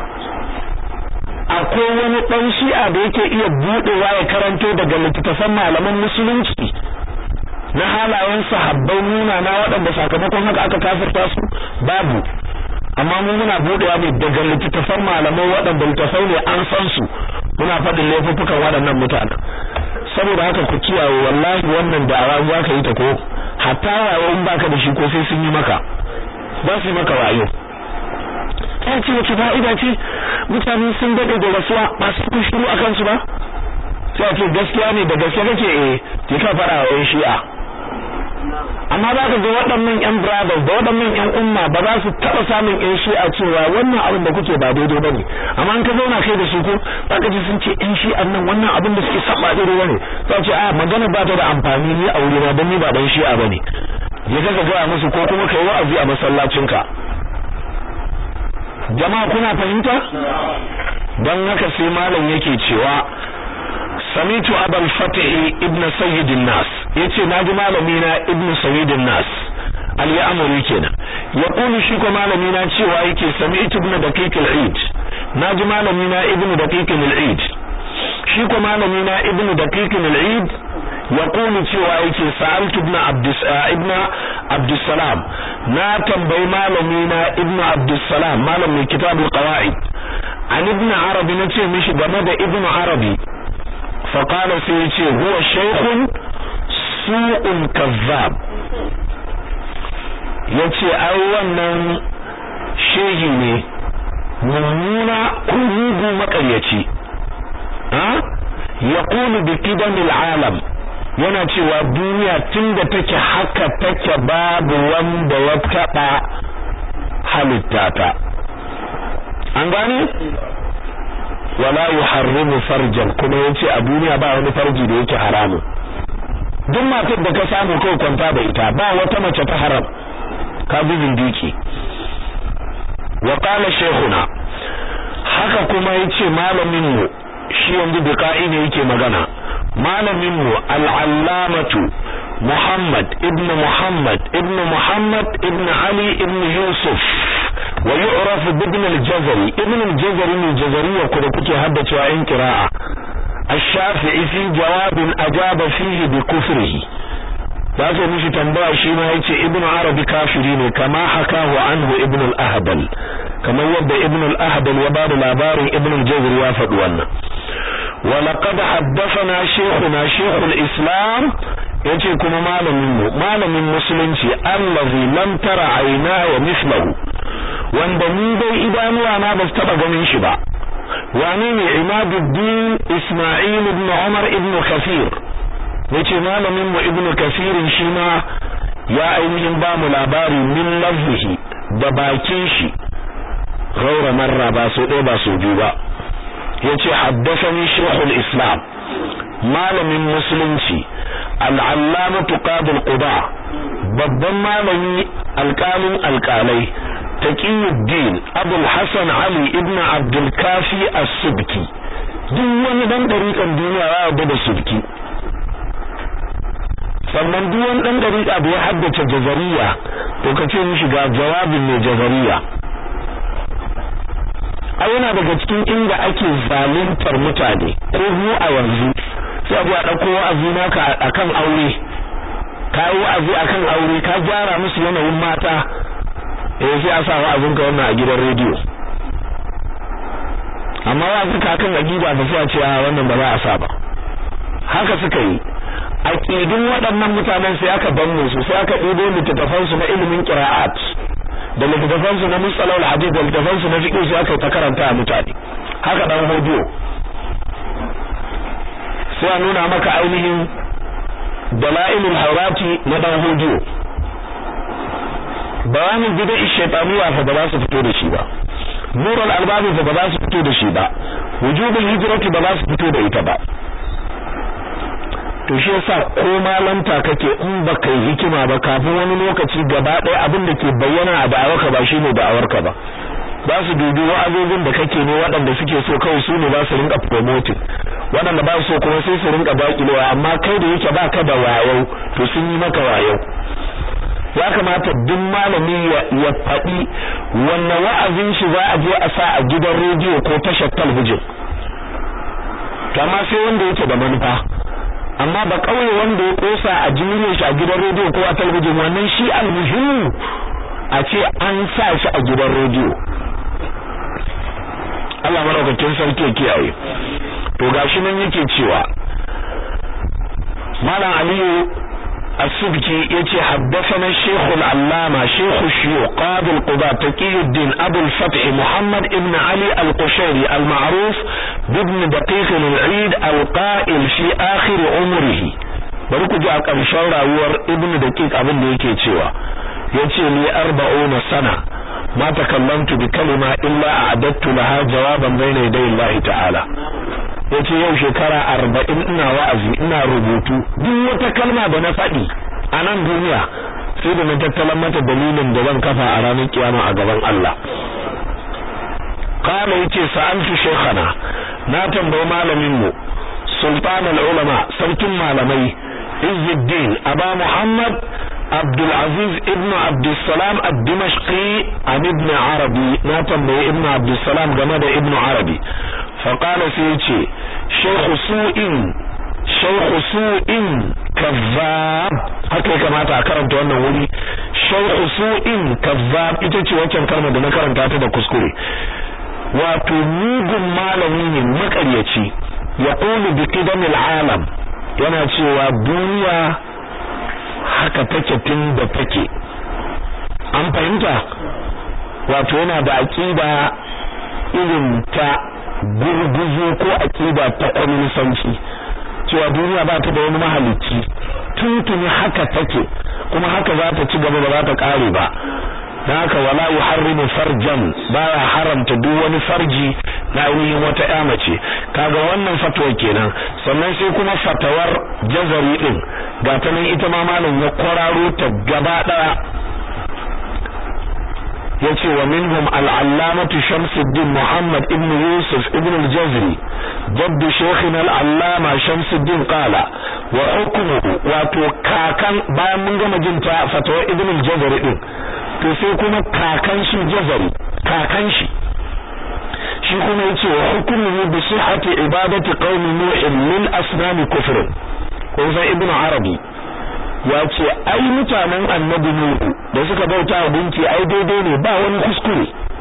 Speaker 1: akwai wani ɗan shi'a da yake iya buɗewa ya karanto daga littattafan malaman musulunci na halayen sahabbai nuna na waɗanda sakamakon haka aka kafirta su babu amma mu muna buɗewa ne daga littattafan malamai waɗanda littattafai ne an san su muna faɗin laifuffukan waɗannan mutanen saboda haka ku kiyaye wallahi wannan da'awa za ka yi ta ko hatta wayo in baka da shi ko sai sun yi maka za su yi maka wayo ta ce wace fa'ida ce mutane sun daɗe da rasuwa ba su kun shiru akan su ba sai a ce gaskiya ne da gaske kake eh ki ka fara wa shi'a amma za ka ga waɗannan yan brothers da waɗannan yan umma ba za su taɓa samun yan shi'a cewa wannan abin da kuke ba daidai bane amma an ka zauna kai da su ko za ka ji sun ce yan shi'an nan wannan abin da suke saba daidai bane za ce a magana ba ta da amfani ni a wurina don ni ba dan shi'a bane je ka gaya musu ko kuma kai wa'azi a masallacinka jama'a kuna fahimta don haka sai malam yake cewa samitu abul fatih ibn sayyid nas yace naji malami na ibn sayyid nas al-ya'muri kenan yaqulu shi ko malami na cewa yake sami'tu ibn daqiq al-eid naji malami na ibn daqiq al-eid shi ko malami na ibn daqiq al-eid yaqulu cewa yake sa'altu ibn abdus ibn abdussalam na tambayi malami na ibn abdussalam malamin kitabul qawaid an ibn arabi nace mishi game da ibn arabi فقال سيتي هو شيخ سوء كذاب yace ai wannan shehi ne mummuna kurugu makaryaci ha yaqulu bi qidamil alam yana cewa duniya tunda take haka take babu wanda ya taba halitta ta an gane wala yuharrimu farjan kuma yace a duniya ba wani farji da yake haramu duk matar da ka samu kai kwanta da ita ba wata mace ta haram ka bi zindiki wa qala shaykhuna haka kuma yace malamin mu shi yanzu biqa'i ne yake magana malamin mu al-allamatu Muhammad ibn Muhammad ibn Muhammad ibn Ali ibn Yusuf wa yu'raf ibn al-Jazari ibn al-Jazari ne jazariya ku da kuke haddacewa in qira'a الشافعي في جواب أجاب فيه بكفره za su mishi tambaya shi ma yace ibn arabi kafiri ne kama hakahu anhu ibn al-ahbal kamar yadda ibn al-ahbal ya bada labarin ibn al-jazr ya faɗi wannan wa laqad haddathana shaykhuna shaykh al-islam yace kuma malamin mu malamin musulunci allazi lam tara ayna wa mislahu wanda ni dai idanuwa na ba su taba ganin shi ba wane ne imaduddin isma'il ibn umar ibn kafir yace malamin mu ibnu kasirin shi ma ya ainihin ba mu labari min lafzihi da bakin shi gaura marra ba so ɗaya ba so biyu ba yace haddathani shaykhul islam malamin musulunci al'allamatu qadil quba babban malami alƙalin alƙalai taqiyuddin abul hasan ali ibn abdul kafi as-subki duk wani dan dariƙan duniya ya yarda da subki sannan duk wani dan dariƙa da ya haddace jazariya to ka ce mishi ga jawabin mai jazariya a yana daga cikin inda ake zaluntar mutane ko mu a yanzu sai abu a ɗauko wa'azi naka akan aure ka yi wa'azi akan aure ka gyara musu yanayin mata eh sai a sa wa'azin ka wannan a gidan rediyo amma wa'azin ka kan aqida ba sai a ce wannan ba za a sa ba haka suka yi aqidun waɗannan mutanen sai aka banne su sai aka ɗibo littattafan su na ilimin qira'at da littattafan su na musalal hadith da littattafan su na fiqh sai aka ta karanta a mutane haka dan hodiyo sai a nuna maka ainihin dalailul hawati na dan hodiyo bayanin bid'a shaytaniya fa ba za su fito da shi ba nurul albabi fa ba za su fito da shi ba wujubul hijrati ba za su fito da ita ba to shi yasa ko malanta kake in baka yi hikima ba kafin wani lokaci gaba ɗaya abin da ke bayyana a da'awarka ba shine da'awarka ba ba su dubi wa'azozin da kake ne waɗanda suke so kawai su ne ba su rinka promoting waɗanda ba su so kuma sai su rinka daƙilewa amma kai da yake baka da wayo to sun yi maka wayo ya kamata duk malami ya faɗi wanne wa'azin shi za a je a sa a gidan rediyo ko tashar talbijin to amma sai wanda yake da manufa amma ba kauye wanda ya kosa a jimirin shi a gidan rediyo ko a talabijin wannan shi almuhimmu a ce an sa shi a gidan rediyo Allah madaukakin sarki ya kiyaye to gashi nan yake cewa Malam Aliyu السبكي يتي حدثنا الشيخ العلامة شيخ الشيوخ قاضي القضاء تقي الدين أبو الفتح محمد ابن علي القشيري المعروف بابن دقيق العيد القائل في آخر عمره bari ji a ƙarshen rayuwar ibn daqiq abin da yake cewa yace ni 40 sana ma takallamtu bi kalima illa a'adattu laha jawaban bayna yaday Allah ta'ala yace yau shekara arba'in ina wa'azi ina rubutu duk wata kalma da na faɗi a nan duniya sai da na tattalan mata dalilin da zan kafa a ranar kiyama a gaban Allah qala yace sa'altu shaykhana na tambayi malamin mu sultan al-ulama sarkin malamai izzuddin aba muhammad عبد العزيز ابن عبد السلام الدمشقي عن ابن عربي ما تنبي ابن عبد السلام جمد ابن عربي فقال سيتي شيخ سوء شيخ سوء كذاب haka ya kamata a karanta wannan wuri shaykhu su'in kazzab ita ce wancan kalmar da na karanta ta da kuskure wato mugun malami ne makaryaci ya qulu bi qidamil alam yana cewa duniya haka take tun da take an fahimta wato yana da aqida irin ta gurguzu ko aqida ta kwaminisanci cewa duniya ba ta da wani mahalicci tuntuni haka take kuma haka za ta ci gaba ba za ta kare ba dan haka wala yuharrimu farjan baya haramta duk wani farji na ainihin wata ƴa mace kaga wannan fatwa kenan sannan sai kuma fatawar jazari din ga ta nan ita ma malam ya kwararo ta gaba daya yace wa minhum al-allamatu Shamsuddin Muhammad ibn Yusuf ibn al-Jazri jadd shaykhina al-allama Shamsuddin qala wa hukmuhu wato kakan bayan mun gama jin ta fatawa ibn al-Jazri din to sai kuma kakan shi Jazri kakan shi shi kuma yace wa hukmuhu bi sihhati ibadati qaumi nuh min asnam kufr ko sai ibn Arabi ya ce ai mutanen annabi nuhu da suka bauta wa gunki ai daidai ne ba wani kuskure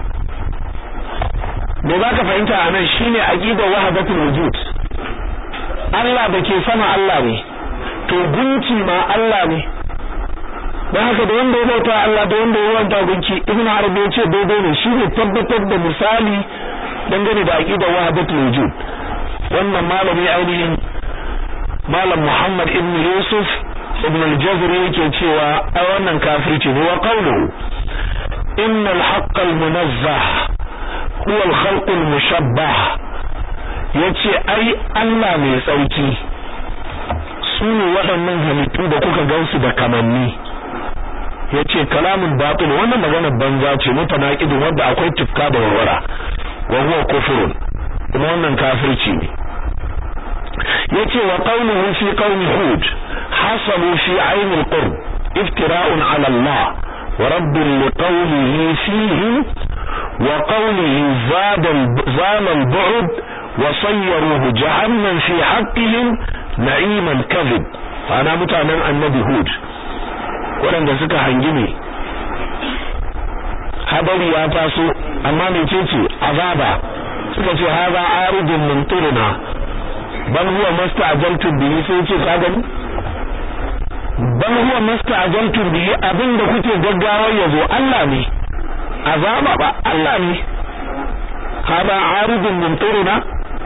Speaker 1: me za ka fahimta a nan shine aqidar wahdatul wujud Allah da ke sama Allah ne to gunki ma Allah ne dan haka da wanda ya bauta Allah da wanda ya bauta gunki ibnu arabi ya ce daidai ne shine tabbatar da misali dangane da aqidar wahdatul wujud wannan malami ainihin malam Muhammad ibn Yusuf ibn al-jazri yake cewa a wannan kafirci ne wa qawluhu inna al-haqq al-munazzah huwa al-khalq al-mushabbah yace ai Allah mai tsauki su ne waɗannan halittu da kuka gansu da kamanni yace kalamun batil wannan magana banza ce mutanaqidin wanda akwai tifka da warwara wa huwa kufrun kuma wannan kafirci ne yace wa qawluhu fi qawmi hud حصلوا في عين القرب افتراء على الله ورد لقوله فيهم وقوله زاد زال البعد وصيروه جهنم في حقهم نعيما كذب فأنا متعنا النبي هود waɗanda suka hangi ne hadari ya taso amma mecece azaba suka ce haza aridun mumtirina bal huwa masta'jaltum bihi sai ce ka gani bal huwa masta'jaltum bihi abinda kuke gaggawar yazo Allah ne azaba ba Allah ne hada aridun mumtirina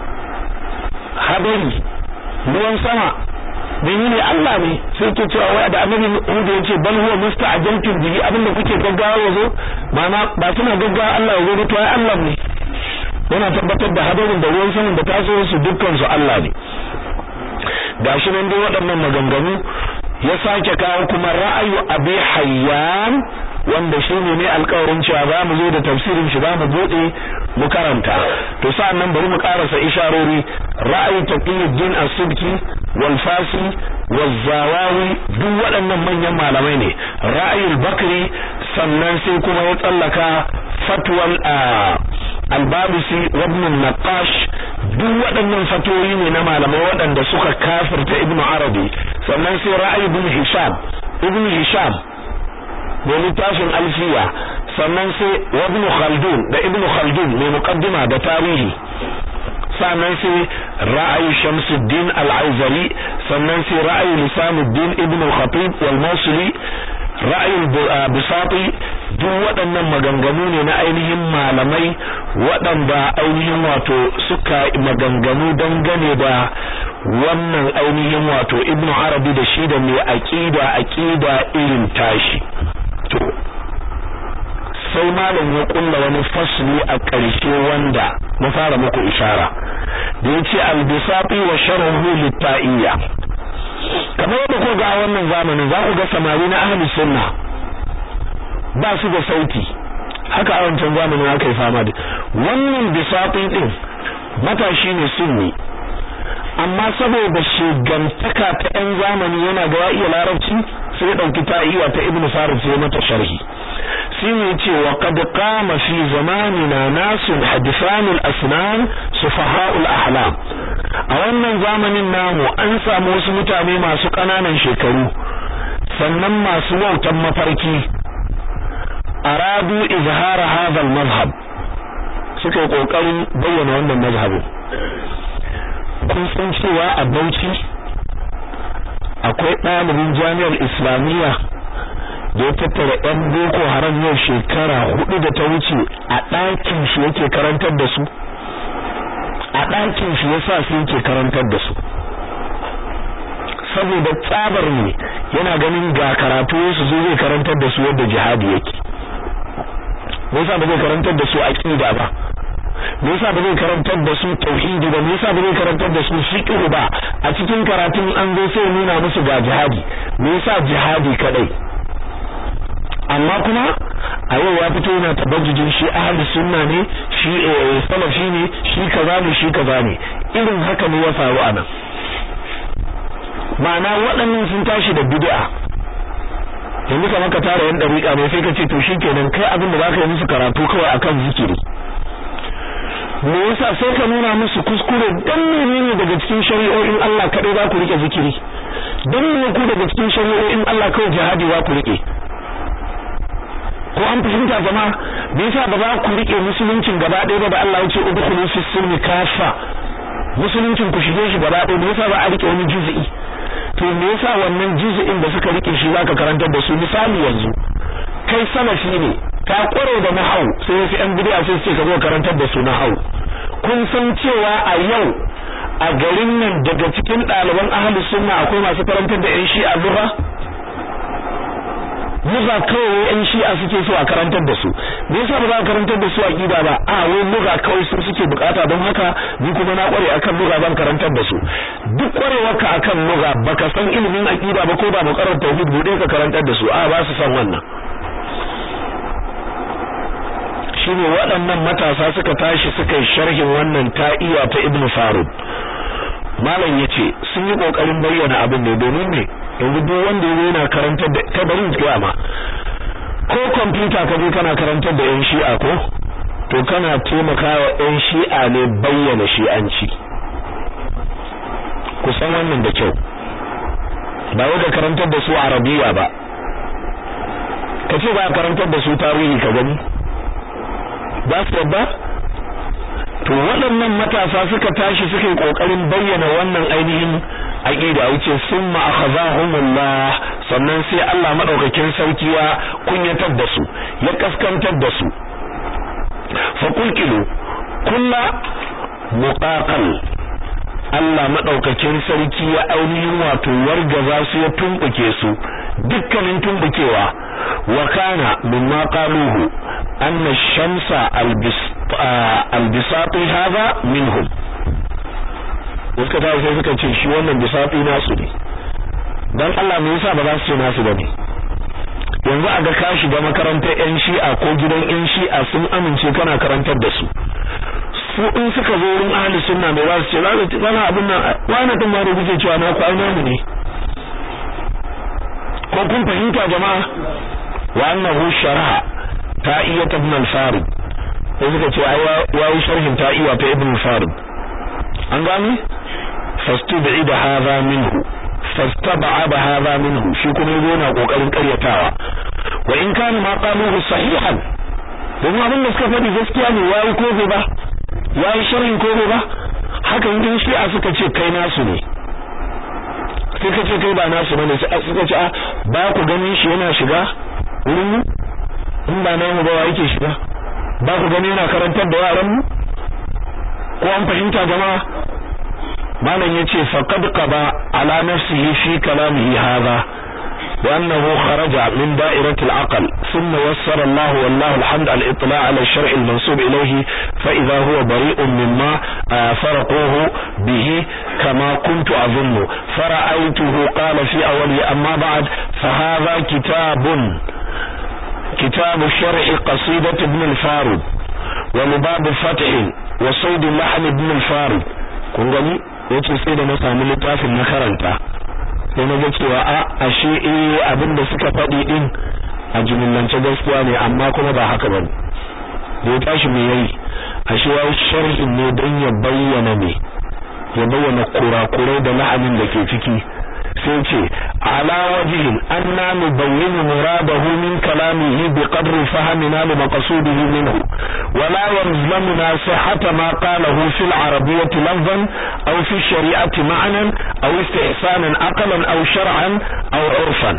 Speaker 1: hadari ruwan sama ne Allah ne sai ke cewa wai da annabi Hudu yace bal huwa musta'jaltum bihi abinda kuke gaggawa yazo ma'ana ba suna gaggawa Allah yazo ba to ai Allah ne yana tabbatar da hadarin da ruwan sama da taso su dukkan su Allah ne gashi nan dai waɗannan maganganu ya sake kawo kuma ra'ayu abi hayyan wanda shi ne ne alƙawarin cewa za mu zo da tafsirin shi za mu buɗe mu karanta to sa'an nan bari mu karasa isharori ra'ayi taqiyuddin as-subki wal fasi wal zawawi duk waɗannan manyan malamai ne ra'ayul bakri sannan sai kuma ya tsallaka fatwal al-babisi wa ibn naqash duk waɗannan fatoyi ne na malamai waɗanda suka kafirta ibnu arabi sannan sai ra'ayi ibn hisham ibn hisham da littafin alfiya sannan sai ibn khaldun da ibn khaldun mai muqaddima da tarihi sannan sai ra'ayi shamsuddin al-aizari sannan sai ra'ayi lisamuddin ibn al-khatib wal mawsili ra'ayi bisati duk waɗannan maganganu ne na ainihin malamai waɗanda ainihin wato suka maganganu dangane da wannan ainihin wato ibn arabi da shi da mai aqida aqida irin tashi to sai malam ya kulla wani fasli a ƙarshe wanda na fara muku ishara da yace al-bisati wa sharhu lit-ta'iyya kamar yadda ku ga wannan zamanin za ku ga samari na ahli sunna ba su da sauti haka a wancan zamanin aka yi fama da wannan bisati din matashi ne sunni amma saboda shigantaka ta yan zamani yana ga iya larabci sai ya dauki ta'iwa ta ibnu farid sai mata sharhi sai ya ce wa qad qama fi zamanina nasun hadisanul asnan sufaha'ul ahlam a wannan zamanin namu an samu wasu mutane masu kananan shekaru sannan masu wautan mafarki aradu izhara hadha al-mazhab suka yi kokarin bayyana wannan mazhabin kun san cewa a Bauchi akwai ɗalibin jami'ar Islamiyya da ya tattara ɗan Boko Haram yau shekara hudu da ta wuce a ɗakin shi yake karantar da su a ɗakin shi yasa su yake karantar da su saboda tsabar ne yana ganin ga karatu su zo zai karantar da su yadda jihadi yake me yasa ba zai karantar da su aqida ba me yasa ba zai karantar da su tauhidi ba me yasa ba zai karantar da su fiqh ba a cikin karatun an zo sai nuna musu ga jihadi me yasa jihadi kadai amma kuma a yau ya fito yana tabajjujin shi ahli sunna ne shi salafi ne shi kaza ne shi kaza ne irin haka ne ya faru anan ma'ana waɗannan sun tashi da bid'a yanzu kamar ka tara yan dariƙa ne sai ka ce to shikenan kai abin da zaka yi musu karatu kawai akan zikiri me yasa sai ka nuna musu kuskure dan menene daga cikin shari'o'in Allah kadai za ku rike zikiri dan ne ku daga cikin shari'o'in Allah kawai jihadi za ku rike ko an fahimta jama'a me yasa ba za ku rike musuluncin gaba ɗaya ba da Allah ya ce udkhulu fi silmi kafa musuluncin ku shige shi gaba ɗaya me yasa ba a rike wani juz'i to me yasa wannan juz'in da suka rike shi zaka karantar da su misali yanzu kai salafi ne ka kware da nahau sai wasu yan bid'a sai su ce ka zo karantar da su nahau kun san cewa a yau a garin nan daga cikin ɗaliban ahlus sunna akwai masu karantar da yan shi'a lugha lugha kawai yan shi'a suke so a karantar da su me yasa ba za a karantar da su aqida ba a wai lugha kawai su suke bukata don haka ni kuma na kware akan lugha zan karantar da su duk kwarewarka akan lugha baka san ilimin aqida ba ko ba mu karanta tauhid bude ka karantar da su a ba su san wannan shine waɗannan matasa suka tashi suka yi sharhin wannan ta'iya ta Ibn Farud malam yace sun yi kokarin bayyana abin ne domin ne yanzu duk wanda yayi yana karantar da kai bari in ma ko computer ka je kana karantar da yan shi'a ko to kana taimakawa yan shi'a ne bayyana shi'anci ku san wannan da kyau ba wai da karantar da su arabiya ba kace ba karantar da su tarihi ka gani ba su yadda to waɗannan matasa suka tashi suka yi ƙoƙarin bayyana wannan ainihin aqida wuce summa akhazahumullah sannan sai Allah madaukakin sarki ya kunyatar da su ya kaskantar da su fa kulkilu kullu muqaqal Allah madaukakin sarki ya ainihin wato wargaza su ya tumbuke su dukkanin tumbukewa wa kana mimma qaluhu anna ash-shamsa albisati hadha minhum suka ta sai suka ce shi wannan bisati nasu ne dan Allah me yasa ba za su ce nasu bane yanzu a ga ka shiga makarantar yan shi'a ko gidan yan shi'a sun amince kana karantar da su su in suka zo wurin ahli sunna mai za su ce za su wani abin nan wani din ma da kuke cewa na ku aina mu ne ko kun fahimta jama'a wa annahu sharaha ta'iyat ibn al-farid sai suka ce ai yayi sharhin ta'iya ta ibn al-farid an gani fastub'ida hadha minhu fastab'ada hadha minhu shi kuma yana kokarin karyatawa wa in kana ma qaluhu sahihan domin abin da suka faɗi gaskiya ne yayi ko ba yayi sharhin ko ba hakan din shi a suka ce kai nasu ne sai ka ce kai ba nasu bane sai suka ce a ba ku ganin shi yana shiga wurin mu in ba namu ba yake shiga ba ku gani yana karantar da yaran mu ko an fahimta jama'a malam yace faqad qaba ala nafsihi fi kalamihi hadha وأنه خرج من دائرة العقل ثم يسر الله والله الحمد على الإطلاع على الشرع المنسوب إليه فإذا هو بريء مما فرقوه به كما كنت أظن فرأيته قال في أوله أما بعد فهذا كتاب كتاب شرح قصيدة ابن الفارد ولباب فتح وصيد اللحن ابن الفارد kun gani yace sai da na samu littafin na karanta sai na ga cewa a ashe eh abin da suka faɗi din a jumillance gaskiya ne amma kuma ba haka bane da ya tashi me yayi ashe ya sharhin ne don ya bayyana ne ya bayyana kurakurai da la'anin da ke ciki sai ce ala wajhin anna nubayyin muradahu min kalamihi bi qadri fahmina li maqsudihi minhu wa la yalzamuna sihhata ma qalahu fi al-arabiyyah lafzan aw fi shari'ati ma'nan aw istihsanan aqlan aw shar'an aw 'urfan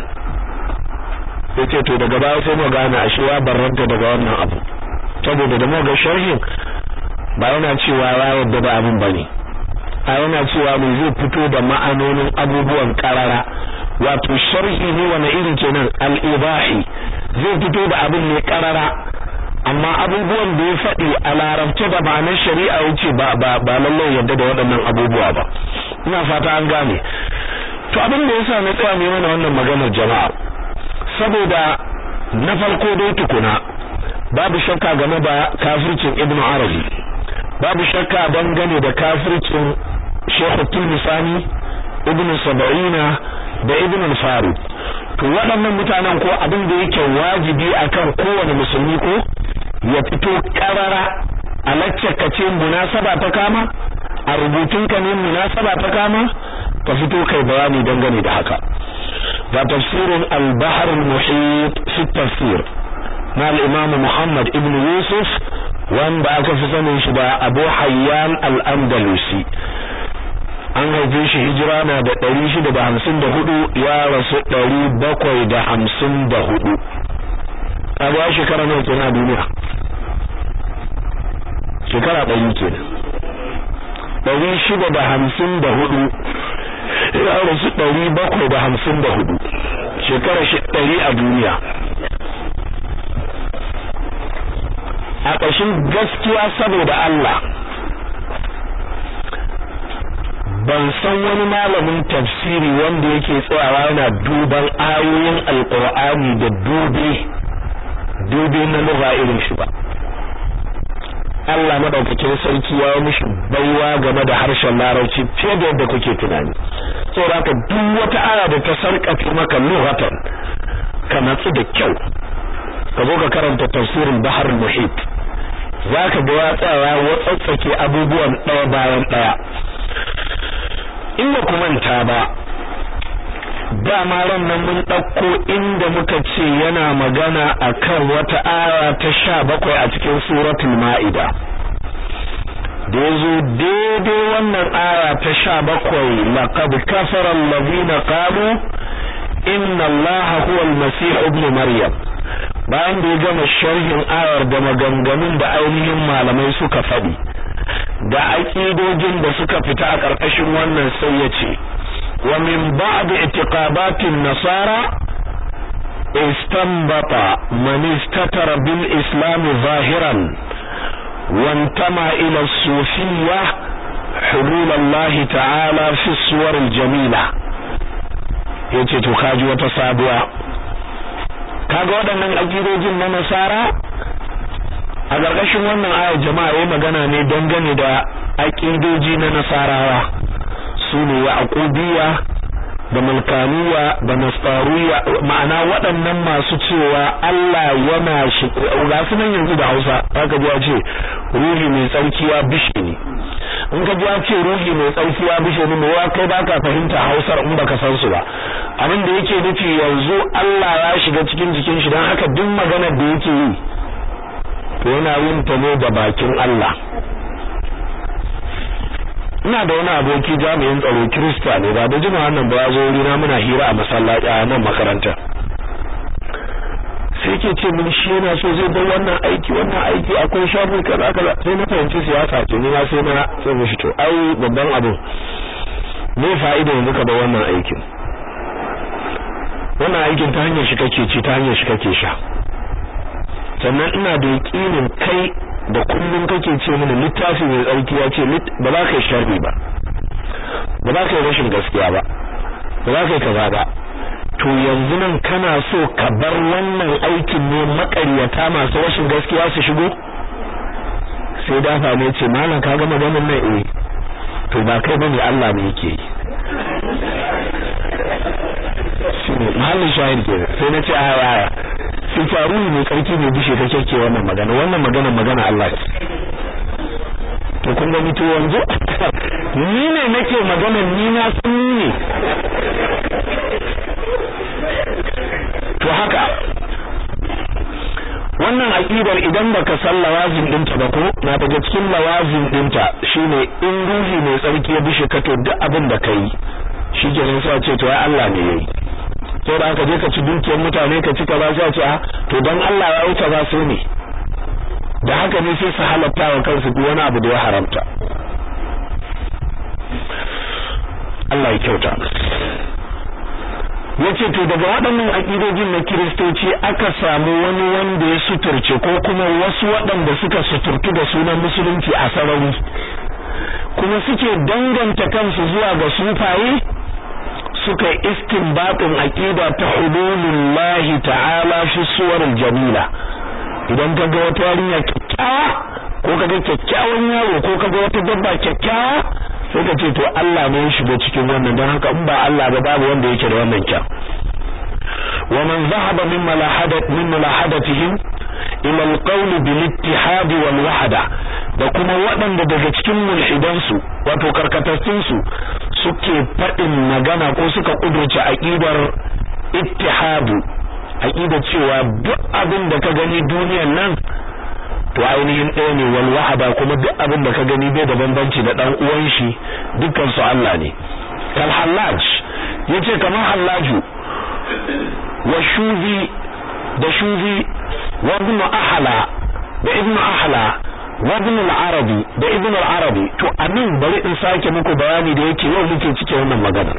Speaker 1: yace to daga baya sai mu gane ashe ya barranta daga wannan abu saboda da mu ga sharhin ba yana cewa ya yarda da abin bane a yana cewa mai zai fito da ma'anonin abubuwan karara wato sharhi ne wani irin kenan al-ibahi zai fito da abin ne karara amma abubuwan da ya faɗi a larabce da ma'anar shari'a wuce ba ba ba lallai yadda da waɗannan abubuwa ba ina fata an gane to abin da yasa na tsaya mai mana wannan maganar jama'a saboda na farko dai tukuna babu shakka game da kafircin ibn arabi babu shakka dangane da kafircin shekhu tulmisani ibn sab'ina da ibn al-farid to waɗannan mutanen ko abin da yake wajibi akan kowane musulmi ko ya fito karara a ka ce munasaba ta kama a rubutunka ne munasaba ta kama ka fito kai bayani dangane da haka ga tafsirin al-bahr al-muhit fi tafsir na al-imam Muhammad ibn Yusuf wanda aka fi sanin shi da Abu Hayyan al-Andalusi an haife shi hijira na da 654 ya rasu 754 kaga shekara nawa kenan a duniya shekara ɗari kenan ɗari shida da hamsin da hudu ya rasu ɗari bakwai da hamsin da hudu shekara shi ɗari a duniya a ƙashin gaskiya saboda Allah ban san wani malamin tafsiri wanda yake tsayawa yana duban ayoyin alƙur'ani da dube dube na lugha irin shi ba Allah madaukakin sarki ya mishi baiwa game da harshen larabci fiye da yadda kuke tunani saboda haka duk wata aya da ta sarkace maka lughatan ka natsu da kyau ka zo ka karanta tafsirin bahar muhit zaka ga ya tsaya watsatsake abubuwan ɗaya bayan ɗaya in ba ku manta ba dama ran nan mun ɗauko inda muka ce yana magana akan wata aya ta sha bakwai a cikin suratul ma'ida da yazo daidai wannan aya ta sha bakwai laqad kafara allazina qalu inna allaha huwa almasih ibn maryam bayan da ya gama sharhin ayar da maganganun da ainihin malamai suka faɗi da aƙidojin da suka fita a ƙarƙashin wannan sai ya ce ومن بعض اعتقادات النصارى استنبط من استتر بالإسلام ظاهرا وانتمى إلى الصوفية حلول الله تعالى في الصور الجميلة yace to kaji wata sabuwa kaga waɗannan akidojin na nasara a ƙarƙashin wannan ayar jama'a yayi magana ne dangane da akidoji na nasarawa su ne yaqubiya da mulkaniya da nasariya ma'ana waɗannan masu cewa Allah yana shi ga su nan yanzu da Hausa zaka ji ya ce ruhi mai tsarki ya bishe ni in ka ji ya ce ruhi mai tsarki ya bishe ni wa kai baka fahimta Hausar in baka san su ba abin da yake nufi yanzu Allah ya shiga cikin jikin shi dan haka duk maganar da yake yi to yana yin ta ne da bakin Allah ina da wani aboki jami'in tsaro Kirista ne ba da jima wannan ba zo wurina muna hira a masallaci a nan makaranta sai ke ce mun shi yana so zai bar wannan aiki wannan aiki akwai shafin kaza kaza sai na fahimci siyasa ce ni ma sai na sai mishi to ai babban abu me fa'ida yanzu ka bar wannan aikin wannan aikin ta hanyar shi kake ci ta hanyar shi kake sha sannan ina da yakinin kai da kullum kake ce mini littafi mai tsarki ya ce ba za ka yi sharri ba ba za ka yi rashin gaskiya ba ba za ka yi kaza ba to yanzu nan kana so ka bar wannan aikin ne makaryata masu rashin gaskiya su shigo sai dafa ne ce malam ka ga maganin nan eh to ba kai bane Allah ne yake yi shine mahallin shahid ke sai na ce aya aya sai faru ne karki ne bishe kake ke wannan magana wannan magana magana Allah ce to kun gani to yanzu ni ne nake magana ni na san ni ne to haka wannan aqidar idan baka san lawazin dinta ba ko na daga cikin lawazin dinta shine in ruhi mai tsarki ya bishe ka to duk abin da kai shikenan sai ce to ai Allah ne yayi sai da aka je ka ci dukiyar mutane ka ci kaza sai ce a to dan Allah ya wuce ba su ne da haka ne sai su halatta wa kansu duk wani abu da ya haramta Allah ya kyauta yace to daga waɗannan akidojin na kiristoci aka samu wani wanda ya suturce ko kuma wasu waɗanda suka suturtu da sunan musulunci a sarari kuma suke danganta kansu zuwa ga sufaye suka istinbatin aqida ta hululillahi ta'ala fi suwaril jamila idan ka ga wata yarinya kyakkyawa ko ka ga kyakkyawan yaro ko ka ga wata dabba kyakkyawa sai ka ce to Allah ne ya shiga cikin wannan don haka in ba Allah ba babu wanda yake da wannan kyan wa man zahaba min malahadat min malahadatihim ila alqawl bil ittihad wal wahda da kuma waɗanda daga cikin mulhidansu wato karkatattun su suke faɗin magana ko suka kudurce aqidar ittihadu aqida cewa duk abin da ka gani duniyar nan to ainihin ɗaya ne wal wahada kuma duk abin da ka gani bai da bambanci da dan uwan shi dukkan su Allah ne kal hallaj yace kamar hallaju wa shuzi da shuzi wa ibn ahla da ibn ahla wa ibn al-arabi da ibn al-arabi to anan bari in sake muku bayani da yake yau muke cike wannan magana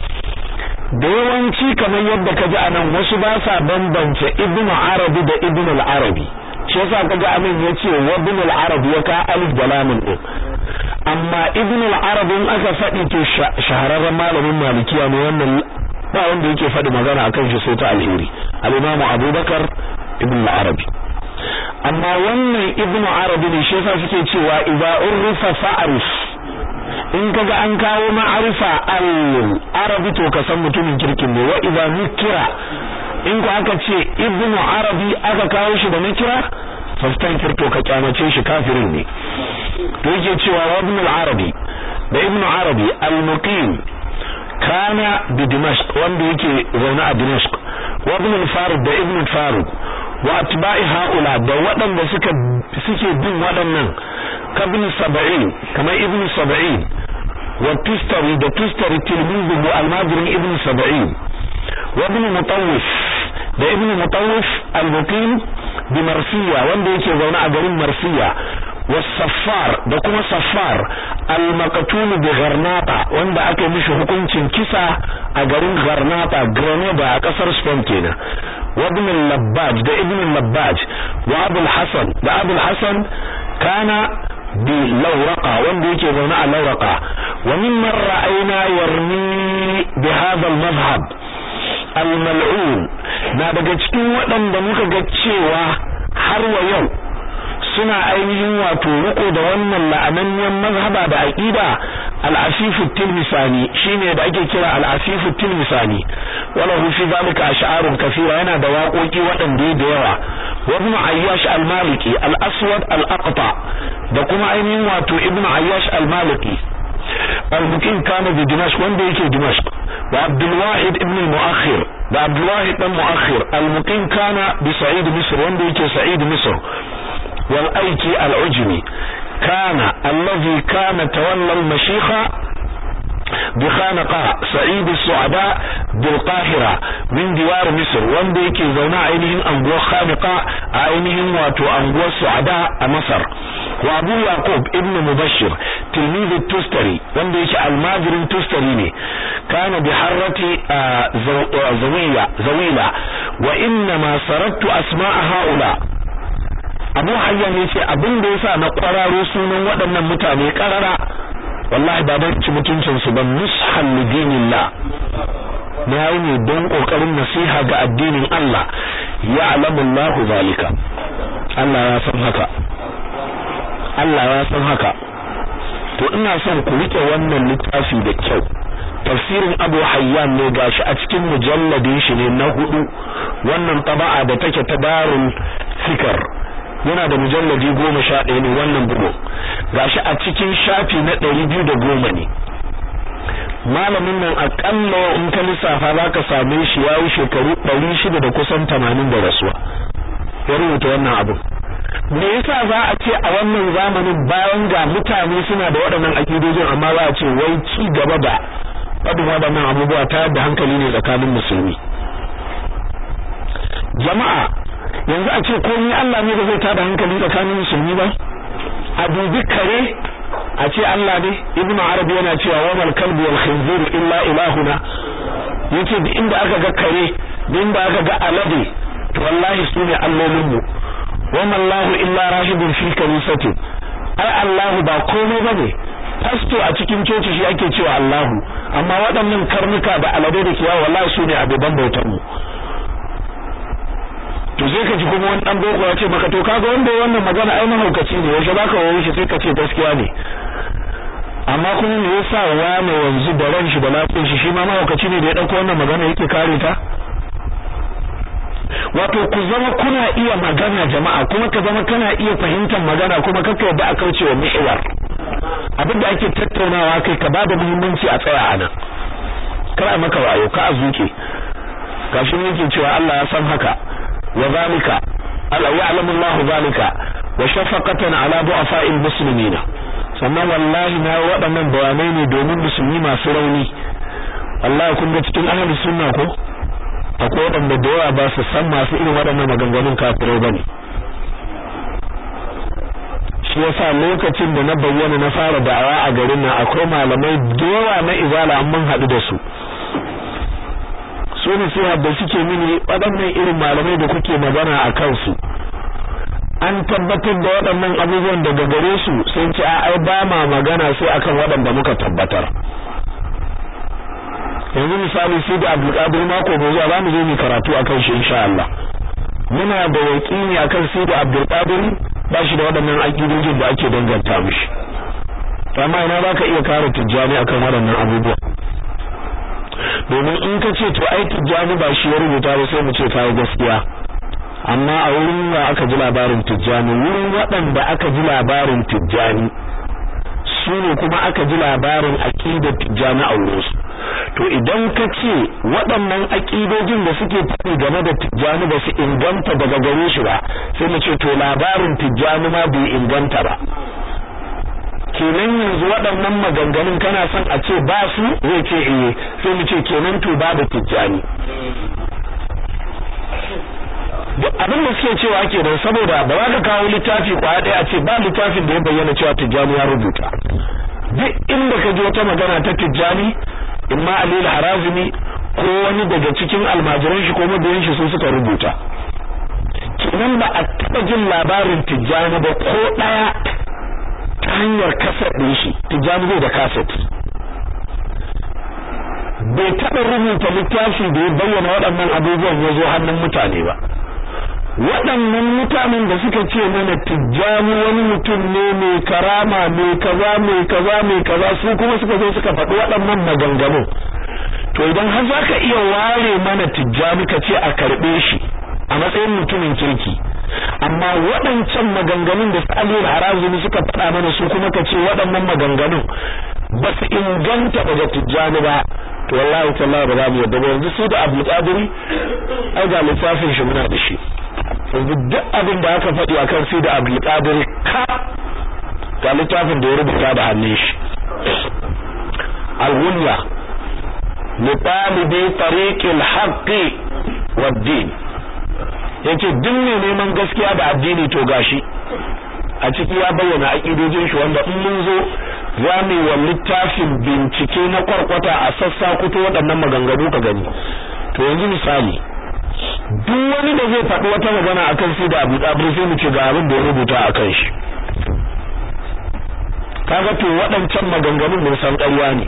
Speaker 1: da yawanci kamar yadda ka ji anan wasu ba sa bambance ibn arabi da ibn al-arabi shi yasa kaga amin yace wa ibn al-arabi ya ka alif da lam din amma ibn al-arabi in aka faɗi to shahararren malamin malikiya ne wannan ba wanda yake faɗi magana akan shi sai ta alheri al-imam abubakar ibn al-arabi amma wannan ibn arabi ne shi yasa suke cewa idza urrifa fa'rif in kaga an kawo ma'arifa al-arabi to ka san mutumin kirkin ne wa idza nukira in ku aka ce ibnu arabi aka kawo shi da nakira fastankir to ka kyamace shi kafirin ne to yake cewa wa ibn al-arabi da ibnu arabi al-muqim kana bi dimashq wanda yake zaune a dimashq wa ibn al-farid da ibn al-farid wa atba'i haula da waɗanda suka suke bin waɗannan kabin sab'in kamar ibn sab'in wa tustari da tustari tilmizuhu al-madrin ibn sab'in wa ibn mutawwif da ibn mutawwif al-muqim bi marsiya wanda yake zaune a garin marsiya والصفار da kuma saffar al-maqtul bi gharnata wanda aka mishi hukuncin kisa a garin gharnata grenada a kasar spain kenan wa ibn al-labbaj da ibn al-labbaj wa abu al-hasan da abu al-hasan kana bi lawraqa wanda yake zaune a lawraqa wa mimman ra'ayna yarmi bi hadha al-madhhab al-mal'un na daga cikin waɗanda muka ga cewa har wa yau suna ainihin wato riko da wannan la'ananniyan mazhaba da aqida al-asif at-tilmisani shine da ake kira al-asif at-tilmisani wala hu fi zalika ash'arun kathira yana da waƙoƙi waɗanda da yawa wa ibn ayyash al-maliki al-aswad al-aqta da kuma ainihin wato ibn ayyash al-maliki al-muqim kana bi dimashq wanda yake dimashq wa abdul wahid ibn al-mu'akhir da abdul wahid dan mu'akhir al-muqim kana bi sa'id misr wanda yake sa'id misr والأيكي العجمي كان الذي كان تولى المشيخة بخانقاء سعيد السعداء بالقاهرة من دوار مصر وانده كي زونا عينهم أنقوى خانقاء عينهم واتو أنقوى السعداء مصر وأبو يعقوب ابن مبشر تلميذ التستري وانده كي الماجر التستري كان بحرة زو زويلة زويلة وإنما سردت أسماء هؤلاء abu hayyan ya ce abin da yasa na kwararo sunan waɗannan mutane karara wallahi ba don ci mutuncin su ban nushan lidinillah na yi ne don kokarin nasiha ga addinin Allah ya alamu Allah zalika Allah ya san haka Allah ya san haka to ina son ku rike wannan littafi da kyau tafsirin Abu Hayyan ne gashi a cikin mujalladin shi ne na hudu wannan taba'a da take ta darul fikr yana da mujalladi goma sha ɗaya ne wannan bugu gashi a cikin shafi na ɗari biyu da goma ne malamin nan aƙalla in ka lissafa za ka same shi ya yi shekaru ɗari shida da kusan tamanin da rasuwa ya rubuta wannan abin me yasa za a ce a wannan zamanin bayan ga mutane suna da waɗannan akidojin amma za a ce wai ci gaba da faɗin waɗannan abubuwa ta yadda hankali ne tsakanin musulmi jama'a yanzu a ce komai Allah ne da zai tada hankali tsakanin musulmi ba a dubi kare a ce Allah ne ibnu arabi yana cewa wa mal kalbu wal khinzir illa ilahuna yace duk inda aka ga kare duk inda aka ga alade to wallahi su ne allolin mu wa mallahu illa rahibun fi kanisati ai Allahu ba komai bane pasto a cikin coci shi ake cewa Allahu amma waɗannan karnuka da alade da kiyawa wallahi su ne abuban bautar mu to sai ka ji kuma wani dan boko ya ce maka to kaga wanda wannan magana ai mahaukaci ne yaushe baka wayo shi sai ka ce gaskiya ne amma kuma me yasa wani yanzu da ran shi da lafiyar shi shi ma mahaukaci ne da ya dauko wannan magana yake kare ta wato ku zama kuna iya magana jama'a kuma ka zama kana iya fahimtar magana kuma kaka yadda a kauce wa mi'war abin da ake tattaunawa kai ka bada muhimmanci a tsaya anan kar a maka wayo ka a zuke gashi ne yake cewa Allah ya san haka wa zalika Allah ya'lamu Allah zalika wa shafaqatan ala du'afa'il muslimina sannan wallahi na waɗannan bayanai ne domin musulmi masu rauni wallahi kun ga cikin ahlus sunna ko akwai waɗanda da yawa ba su san masu irin waɗannan maganganun kafirai bane shi yasa lokacin da na bayyana na fara da'awa a garin nan akwai malamai da yawa na izala an mun haɗu da su su ne sai da suke mini waɗannan irin malamai da kuke magana a kansu an tabbatar da waɗannan abubuwan daga gare su sun ce a ai ba ma magana sai akan waɗanda muka tabbatar yanzu misali sai da Abdulkadir mako mai zuwa zamu je mu karatu akan shi insha Allah muna da yaqini akan sai da Abdulkadir ba shi da waɗannan aqidojin da ake danganta mishi amma ina baka iya kare tijjani akan waɗannan abubuwa domin in ka ce to ai tijjani ba shi ya rubuta ba sai mu ce kai gaskiya amma a wurin wa aka ji labarin tijjani wurin waɗanda aka ji labarin tijjani su ne kuma aka ji labarin aqidar tijjani a wurinsu to idan ka ce waɗannan aƙidojin da suke faɗi game da tijjani ba su inganta daga gare shi ba sai mu ce to labarin tijjani ma bai inganta ba kenan yanzu waɗannan maganganun kana son a ce ba su zai ce eh sai mu ce kenan to babu tijjani duk abin da suke cewa kenan saboda ba za ka kawo littafi kwaya ɗaya a ce ba littafin da ya bayyana cewa tijjani ya rubuta duk inda ka ji wata magana ta tijjani imma alil harazimi ko wani daga cikin almajiran shi ko mabiyan shi sun suka rubuta kenan ba a taba jin labarin tijjani ba ko daya ta hanyar kaset din shi tijjani zai da kaset bai taba rubuta littafi da ya bayyana waɗannan abubuwan ya zo hannun mutane ba waɗannan mutanen da suka ce mana tijjani wani mutum ne mai karama mai kaza mai kaza mai kaza su kuma suka zo suka faɗi waɗannan maganganun to idan har za ka iya ware mana tijjani ka ce a karɓe shi a matsayin mutumin kirki amma waɗancan maganganun da Aliyu Harazumi suka faɗa mana su kuma ka ce waɗannan maganganun ba su inganta daga tijjani ba to wallahi tallahi ba za mu yadda ba yanzu su da Abdul Qadiri ai ga littafin shi muna da shi yanzu duk abin da aka faɗi akan sai da Abdul Qadir ka ga littafin da ya rubuta da hannun shi al-Ghunya li talibi tariq al-haqq wad-din yace duk ne neman gaskiya da addini to gashi a ciki ya bayyana aqidojin shi wanda in mun zo za mu wa littafin bincike na kwarkwata a sassa kuto waɗannan maganganu ka gani to yanzu misali duk wani da zai faɗi wata magana akan su da Abu Dabir sai mu ce ga abin da ya rubuta akan shi kaga to waɗancan maganganun mun san ƙarya ne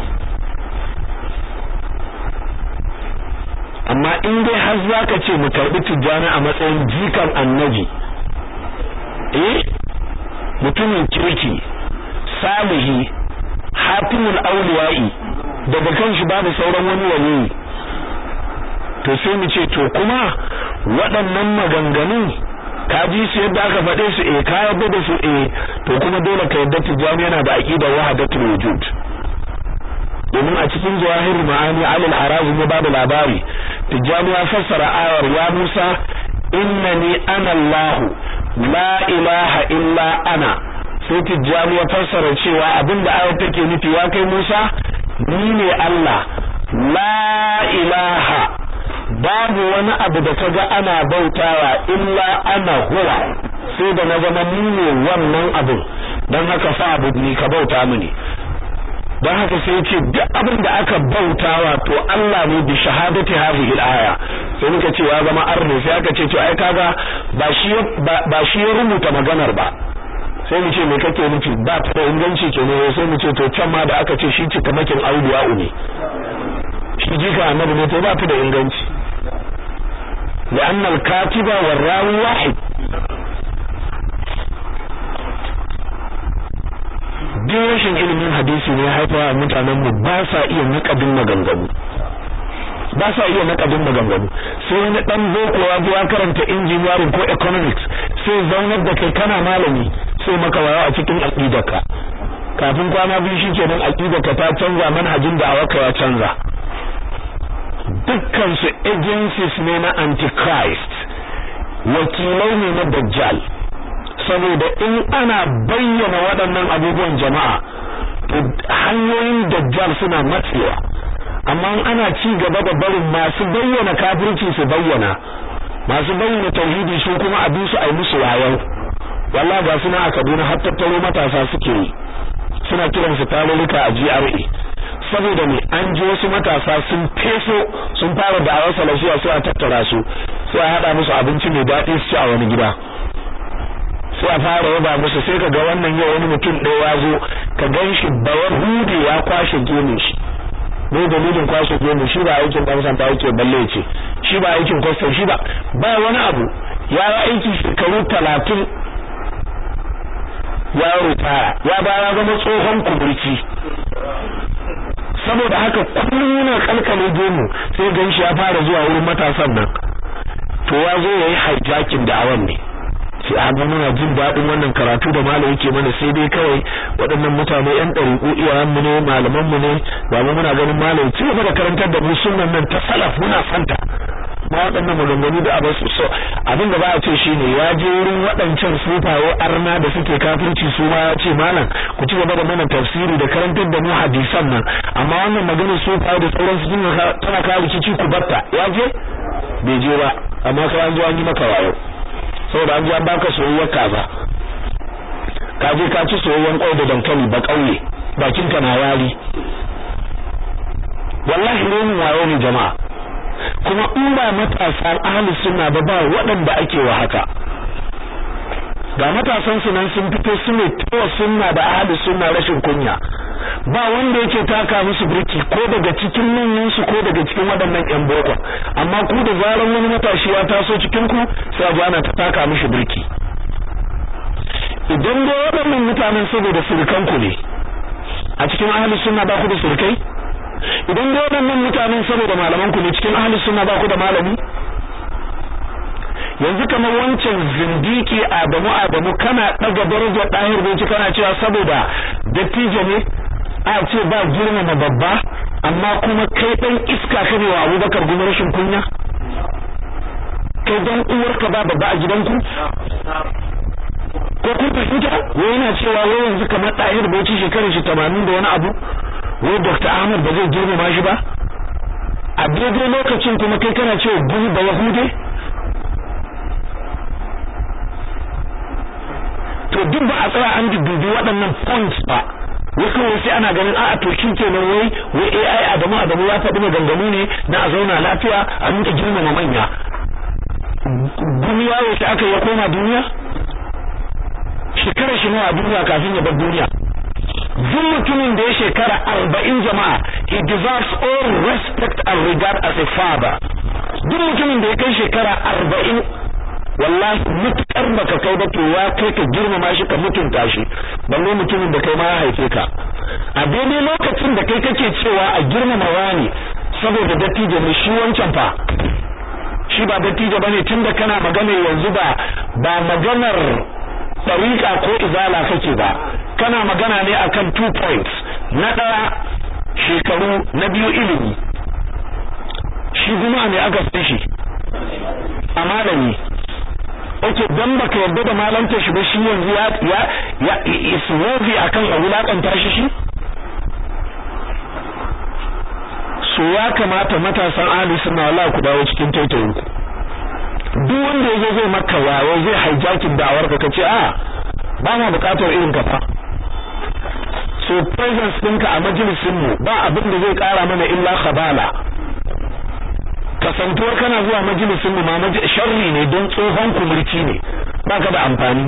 Speaker 1: amma in dai har zaka ce mu karbi tijjani a matsayin jikan annabi eh mutumin kirki salihi hatimul awliya'i daga kanshi babu sauran wani waliyi to sai mu ce to kuma waɗannan maganganun ka ji su yadda aka faɗe su eh ka yarda da su eh to kuma dole ka yarda tijani yana da aqidar wahdatul wujud domin a cikin jawahir ma'ani alal harazim ya bada labari tijani ya fassara ayar ya Musa innani ana Allah la ilaha illa ana sai tijani ya fassara cewa abinda ayar take nufi ya kai Musa ni ne Allah la ilaha babu wani abu da kaga ana bautawa illa ana huwa sai da na zama ni ne wannan abu dan haka fa abu ni ka bauta mini dan haka sai yace duk abin da aka bautawa to Allah ne bi shahadati hadhihi al-aya sai muka ce ya zama arne sai aka ce to ai kaga ba shi ba shi ya rubuta maganar ba sai mu ce me kake nufi ba ta da inganci kenan sai mu ce to can ma da aka ce shi cikamakin auliya ne shi jika annabi ne to ba ta da inganci لأن الكاتب والراوي واحد duk rashin ilimin hadisi ne haifawa mutanen mu ba sa iya nakadin maganganu ba sa iya nakadin maganganu sai wani dan boko ya ya karanta engineering ko economics sai zaunar da kai kana malami sai maka waya a cikin aqidarka kafin kwana biyu shikenan aqidarka ta canza manhajin da awaka ya canza dukkan su agencies ne na antichrist wakilai ne na dajjal saboda in ana bayyana waɗannan abubuwan jama'a to hanyoyin dajjal suna matsewa amma ana ci gaba da barin masu bayyana kafirci su bayyana masu bayyana tauhidi su kuma a su a yi musu wayau wallahi ga suna a Kaduna har tattaro matasa suke yi suna kiran su tarurruka a GRA saboda ne an ji wasu matasa sun feso sun fara da'awar salafiya sai a tattara su sai a hada musu abinci mai daɗi su ci a wani gida sai a fara yaba musu sai ka ga wannan yau wani mutum ɗaya ya zo ka gan shi bawar hudu ya kwashe gemun shi ne dalilin kwashe gemu shi ba aikin dan sanda yake balle ce shi ba aikin kwastam shi ba ba wani abu ya yi aiki shekaru talatin ya ritaya ya ba ya zama tsohon kuburci saboda haka kullum yana kalkale gemu sai gan shi ya fara zuwa wurin matasan nan to ya zo ya yi hijacking da awan ne sai a ga muna jin daɗin wannan karatu da malam yake mana sai dai kawai waɗannan mutane ƴan ɗariƙu iyayenmu ne malamanmu ne ba mu muna ganin malam ci gaba da karantar da mu sunnan nan ta salaf muna santa ma waɗannan maganganu da abin su so abin da ba a ce shine ya je wurin waɗancan sufaye arna da suke kafirci su ma ya ce malam ku ci gaba da mana tafsiri da karantar da mu hadisan nan amma wannan maganar sufaye da sauransu tana kawo rikici ku batta ya je bai je ba amma kai an zo an yi maka wayo saboda an ji an baka soyayyar kaza ka je ka ci soyayyen kwai da dankali ba kauye bakin ka na wari wallahi renin wayo ne jama'a kuma in ba matasa ahli sunna ba ba waɗanda ake wa haka ga matasan su nan sun fito su ne tawa sunna da ahli sunna rashin kunya ba wanda yake taka musu birki ko daga cikin manyan su ko daga cikin waɗannan ƴan boko amma ku da zaran wani matashi ya taso cikin ku sai a ana ta taka mishi birki idan da waɗannan mutanen saboda surukan ku ne a cikin ahli sunna ba ku da surukai idan da waɗannan mutanen saboda malaman ku ne cikin ahli sunna ba ku da malami yanzu kamar wancan zindiki Adamu Adamu kana daga darajar dahir bai kana cewa saboda dattijo ne a ce ba girmama babba amma kuma kai dan iska kane wa Abubakar gumi rashin kunya kai dan uwarka ba babba a gidanku ko kun fahimta wai yana cewa wai yanzu kamar dahir bai ci shekarar shi 80 da wani abu wai Dr. Ahmad ba zai girmama shi ba a daidai lokacin kuma kai kana cewa gumi ba yahude to duk ba a tsaya an dubi waɗannan points ba wai kawai sai ana ganin a'a to shi kenan wai wai AI Adamu Adamu ya faɗi maganganu ne na a zauna lafiya a rinka girmama manya duniya yaushe aka ya koma duniya shekara shi nawa a duniya kafin ya bar duniya duk mutumin da ya shekara arba'in jama'a he deserves all respect and regard as a father duk mutumin da ya kai shekara arba'in wallahi mutukar baka kai ba to ya kai ka girmama shi ka mutunta shi balle mutumin da kai ma ya haife ka a daidai lokacin da kai kake cewa a girmama wani saboda dattijo ne shi wancan fa shi ba dattijo bane tunda kana magana yanzu ba ba maganar tariqa ko izala kake ba kana magana ne akan two points na daya shekaru na biyu ilimi shi kuma ne aka san shi a malami okay dan baka yarda da malanta shi ba shi yanzu ya ya ya is worthy akan a wulakanta shi shi so ya kamata matasan ahli sunna wallahi ku dawo cikin taitayin ku duk wanda yazo zai maka wayo zai hijacking da'awar ka kace a ba ma bukatar irin ka fa so presence ɗinka a majalisin mu ba abin da zai kara mana illa khabala kasantuwar kana zuwa majalisin mu ma sharri ne don tsohon kumurci ne baka da amfani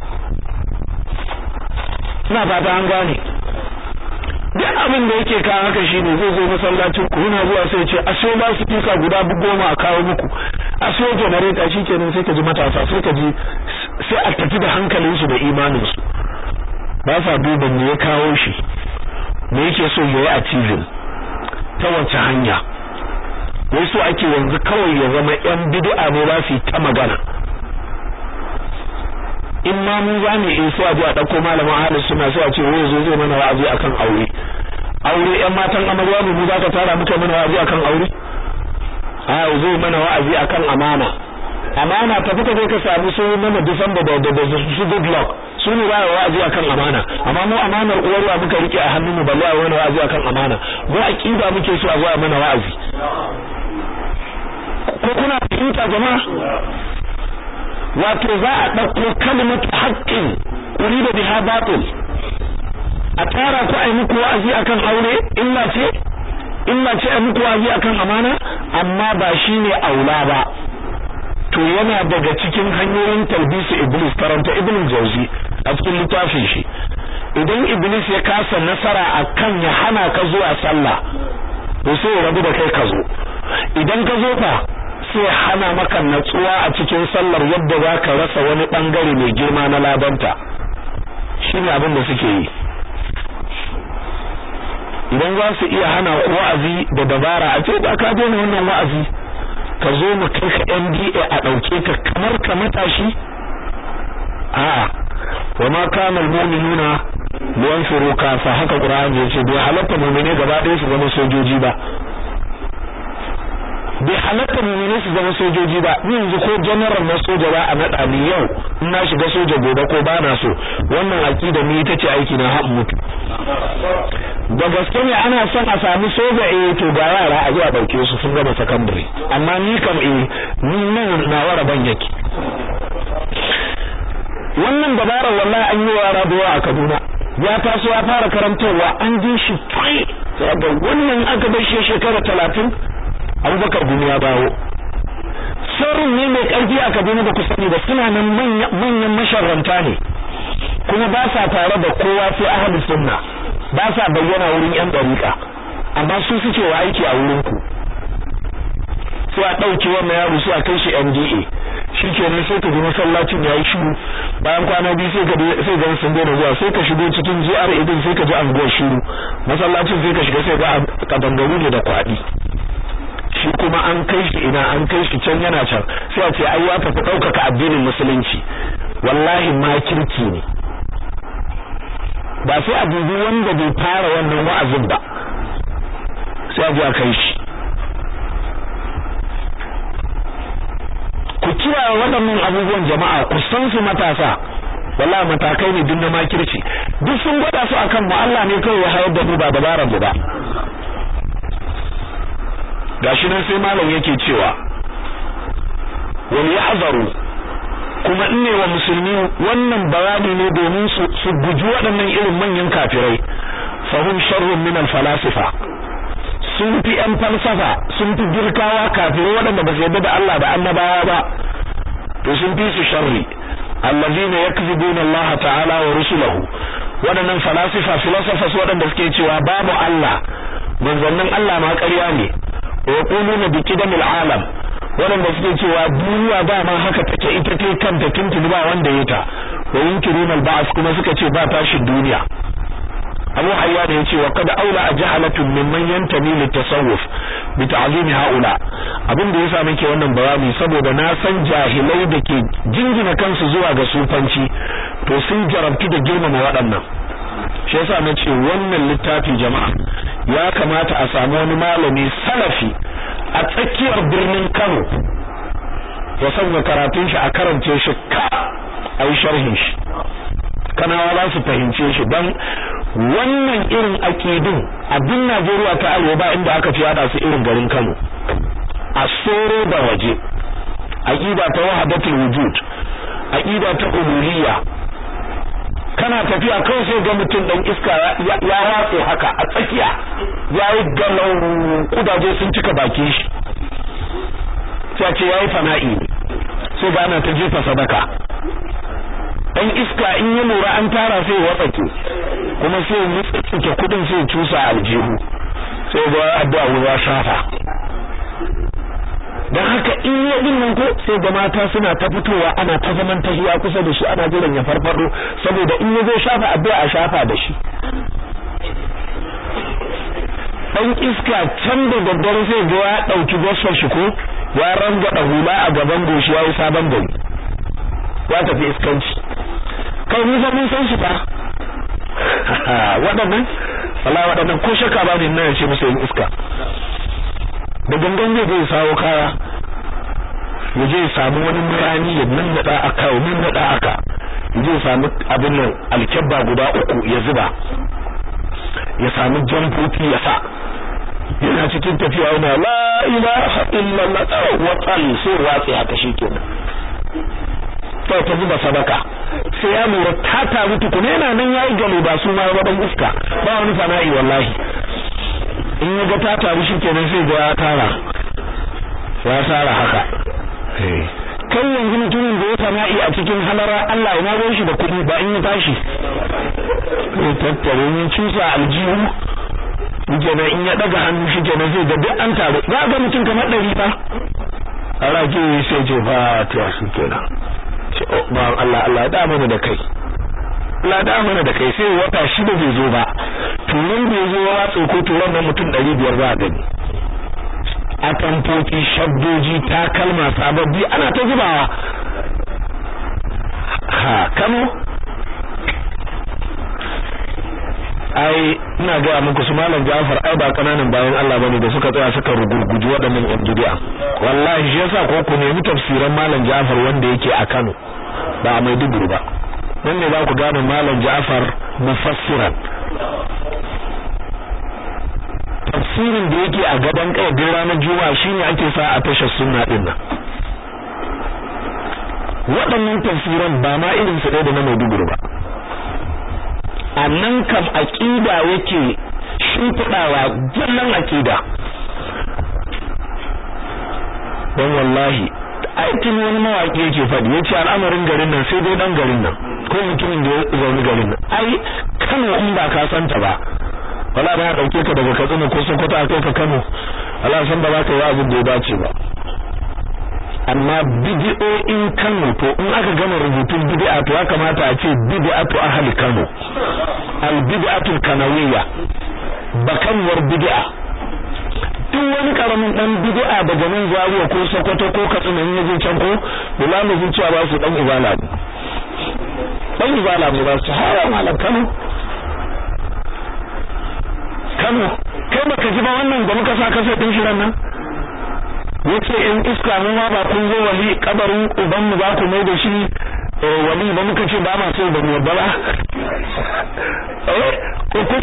Speaker 1: ina fata an gane duk abin da yake kawo haka shine zai zo masallacin ku yana zuwa sai ce a so ba su kika guda goma a kawo muku a so generator shikenan sai ka ji matasa sai ka ji sai a tafi da hankalinsu da imaninsu ba sa duba me ya kawo shi me yake so ya yi achieving ta wace hanya wai so ake yanzu kawai ya zama yan bid'a ne za su yi ta magana in ma mu za mu yi sai a je a ɗauko malamin ahalin suna sai a ce wai zo zai mana wa'azi akan aure aure yan matan amarya mu za ka tara muka mana wa'azi akan aure a zai mana wa'azi akan amana amana ta fita kai ka samu su mana December da da su good luck su ne ba wa'azi akan amana amma mu amanar uwarwa muka rike a hannun mu balle a wani wa'azi akan amana mu aqida muke so a zo mana wa'azi ko kuna fahimta jama'a wato za a ɗauko kalmatu haƙƙin uri da biha batil a tara ku ai muku wa'azi akan aure illa ce illa ce ai muku wa'azi akan amana amma ba shine aula ba to yana daga cikin hanyoyin talbisu iblis karanta ibn jauzi a cikin littafin shi idan iblis ya kasa nasara akan ya hana ka zuwa sallah to sai ya rabu da kai ka zo idan ka zo fa sai hana maka natsuwa a cikin sallar yadda za ka rasa wani bangare mai girma na labanta shine abin da suke yi idan za su iya hana wa'azi da dabara a ce ba ka daina wannan wa'azi ka zo mu kai ka NDA a dauke ka kamar ka matashi a'a wa ma kana almu'minuna liyanfiru kafa haka Qur'ani ya ce bai halatta mu'mine gaba ɗaya su zama sojoji ba bai halatta mu'mine su zama sojoji ba ni yanzu ko general na soja ba a nada ni yau in na shiga soja gobe ko ba na so wannan aqida ni ita ce aiki na har mutu da gaske ne ana son a sami soja eh to ga yara a zo a dauke su sun gama secondary amma ni kam eh ni nan na wara ban yake wannan dabarar wallahi an yi wa rabuwa a Kaduna ya taso ya fara karantarwa an ji shi fai ga wannan aka bar shi shekara 30 Abubakar Gumi ya dawo sirrin ne mai karfi a Kaduna da ku sani da suna nan manyan masharranta ne kuma ba sa tare da kowa sai ahlus sunna ba sa bayyana wurin yan dariƙa amma su suke wa aiki a wurin ku sai a ɗauke wannan yaro sai a kai shi NDA shikenan sai ka ji masallacin yayi shiru bayan kwana biyu sai ka sai ga sun daina zuwa sai ka shigo cikin GRA din sai ka ji anguwar shiru masallacin sai ka shiga sai ga kadangaru ne da kwaɗi shi kuma an kai shi ina an kai shi can yana can sai a ce ai ya tafi ɗaukaka addinin musulunci wallahi makirki ne ba sai a dubi wanda bai fara wannan wa'azin ba sai a je a kai shi ku kiyaye waɗannan abubuwan jama'a ku san su matasa wallahi matakai ne duk na makirci duk sun gwada su akan mu Allah ne kawai ya hayar da mu ba dabaran mu ba gashi nan sai malam yake cewa wal yahzaru kuma in ne wa musulmi wannan bayani ne domin su su guji waɗannan irin manyan kafirai fahum sharrun min al falasifa sun fi ‘yan falsafa sun fi girkawa kafirai waɗanda ba su yarda da Allah da annabawa ba to sun fi su sharri allazina yakzibuna Allah ta'ala wa rusulahu waɗannan falasifa philosophers waɗanda suke cewa babu Allah manzannin Allah ma ƙarya ne wa yaquluna bi qidamil alam waɗanda suke cewa duniya ba ma haka take ita ce kanta tuntuni ba wanda ya ta wa yunkiruna al-ba'th kuma suka ce ba tashin duniya Abu Hayyan yace wa kad aula ajhalatun mimman yantami litasawuf bi ta'zim haula abin da yasa muke wannan bayani saboda na san jahilai da ke jingina kansu zuwa ga sufanci to sun jarabtu da girmama waɗannan shi yasa na ce wannan littafi jama'a ya kamata a samu wani malami salafi a tsakiyar birnin Kano ya sanya karatun shi a karance shi ka ai sharhin shi kanawa za su fahimce shi dan wannan irin akidun abin Najeriya ta arewa ba inda aka fi yada su irin garin Kano a soro da waje aqida ta wahdatul wujud aqida ta uluhiyya kana tafiya kawai sai ga mutum dan iska ya watse haka a tsakiya yayi galau kudaje sun cika bakin shi sai ce yayi fana'i sai ga ana ta jefa sadaka dan iska in ya lura an tara sai ya watsake kuma sai ya tsike kudin sai ya cusa aljihu sai ga addu'a ruwa shafa dan haka in ya din nan ko sai ga mata suna ta fitowa ana ta zaman tahiya kusa da shi ana jiran ya farfado saboda in ya zo shafa addu'a a shafa da shi dan iska can da daddare sai ga ya dauki gossar shi ko ya rangada hula a gaban goshi yayi sabon gari ya tafi iskanci kai ni fa mun san shi fa waɗannan Allah waɗannan ko shaka ba ne nan ya ce musu yin iska da gangan zai zai sawo kaya ya je samu wani murani ya nannaɗa aka ya nannaɗa aka ya je samu abin nan alkyabba guda uku ya zuba ya samu jamfofi ya sa yana cikin tafiya yana la ilaha illallah wa tsal sai watsi haka shikenan sai ta zuba sadaka sai ya lura ta taru tukuna yana nan yayi galo ba su ma wadan iska ba wani fana'i wallahi in ya ga ta taru shikenan sai ga ya tara ya tara haka kai yanzu mutumin da ya fana'i a cikin halara Allah ya nago shi da kuɗi ba in ya tashi ya tattare ne cusa aljihu kenan in ya daga hannu shi kenan zai ga duk an taru za ga mutum kamar ɗari fa a rake sai ce ba ta su kenan ba Allah Allah da mana da kai Allah da mana da kai sai wata shida bai zo ba tunan bai zo wa tsoko turan nan mutum 500 ba gani a tamfoki shabdoji takalma sababbi ana ta zubawa ha kano ai ina ga muku su malam Ja'far ai ba kananan bayan Allah bane da suka tsaya suka rugurguji waɗannan yan bid'a wallahi shi yasa ko ku nemi tafsiran malam Ja'far wanda yake a Kano ba a Maiduguri ba nan ne za ku gane malam Ja'far mufassiran tafsirin da yake a gaban kai din ranar Juma'a shine ake sa a tashar sunna din nan waɗannan tafsiran ba ma irin su ɗaya da na Maiduguri ba a nan kam aƙida yake shimfiɗawa jallan aƙida don wallahi aikin wani mawaƙi yake faɗi ya ce al'amarin garin nan sai dai ɗan garin nan ko mutumin da ya zaune garin nan ai kano in ba ka santa ba wala ba ya ɗauke ka daga katsina ko sokoto a kai ka kano wala san ba za ka yi abin da ya dace ba amma bid'o'in Kano to in aka gama rubutun bid'a to ya kamata a ce bid'atu ahli Kano al bid'atu kanawiyya bakanwar bid'a duk wani karamin dan bid'a daga nan Zaria ko Sokoto ko Katsina in yaje can ko bilamu zai cewa ba su dan ibala ne dan ibala ne ba su hawa malam Kano Kano kai baka ji ba wannan da muka sa kasa din shirin nan yace in iska mu ma ba kun zo wali kabarin uban mu ba ku mai da shi wali ba muka ce ba ma so da mu ba eh ko ku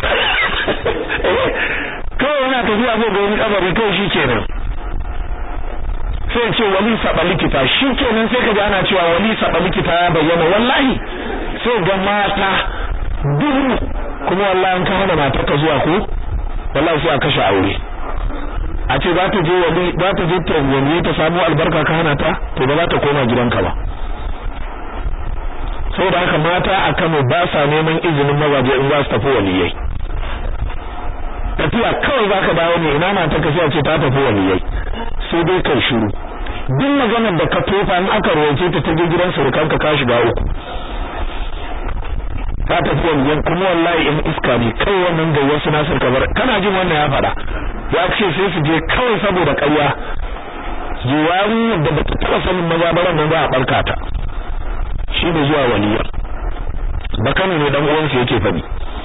Speaker 1: kawai yana tafiya ko ga wani kabari kawai shi kenan sai ce wali saba likita shi kenan sai ka ji ana cewa wali saba likita ya bayyana wallahi sai ga mata duhu kuma wallahi an ka hana mata ka zuwa ko wallahi sai a kashe aure a ce za ta je wani za ta je ta wani ta samu albarka ka hana ta to ba za ta koma gidanka ba saboda haka mata a Kano ba sa neman izinin mazaje in za su tafi waliyai tafiya kawai zaka dawo ne ina mata ka ce ta tafi waliyai sai dai kai shiru duk maganar da ka tofa in aka rawace ta ta je gidan surukanka ka shiga uku ka tafi waliyan kuma wallahi in iska ne kai wannan ga wasu nasir kabar kana jin wannan ya faɗa ya ce sai su je kawai saboda ƙarya zuwarin da bata taɓa sanin mazabaran nan za a barka ta shi ne zuwa waliya ba kano ne dan uwansu yake faɗi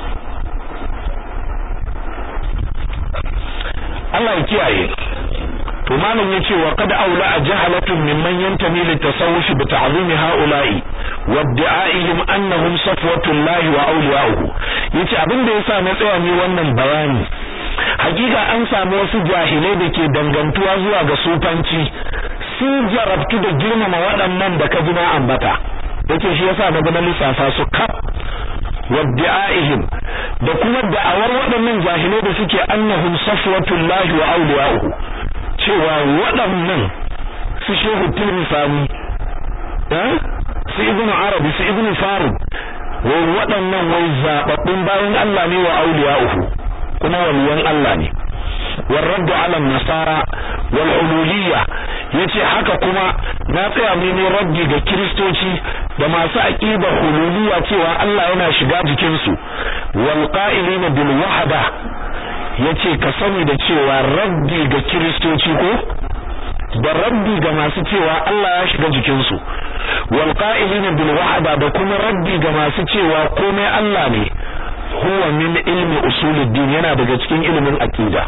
Speaker 1: Allah ya kiyaye to malam yace wa qad aula jahalatun mimman yantami litasawuf bi ta'zim haula'i wa da'ihim annahum safwatullahi wa awliya'uhu yace abin da yasa na tsaya ni wannan bayani hakika an samu wasu jahilai da ke dangantuwa zuwa ga sufanci sun jarabtu da girmama waɗannan da ka ji na ambata yace shi yasa na ga lissafa su kaf wadda'ihim da kuma da'awar waɗannan jahilai da suke annahum safwatullahi wa awliya'uhu cewa waɗannan su shehu tilmisani eh su ibnu arabi su ibnu farud wai waɗannan wai zababbun bayan Allah ne wa awliya'uhu kuma waliyan Allah ne والرد على النصارى والعلولية yace haka kuma na tsaya mu ne rabbi ga kristoci da masu aqida hululiyya cewa Allah yana shiga jikin su wal qa'ilina bil wahda yace ka sani da cewa rabbi ga kristoci ko da rabbi ga masu cewa Allah ya shiga jikin su wal qa'ilina bil wahda da kuma rabbi ga masu cewa komai Allah ne huwa min ilmi usuluddin yana daga cikin ilimin aqida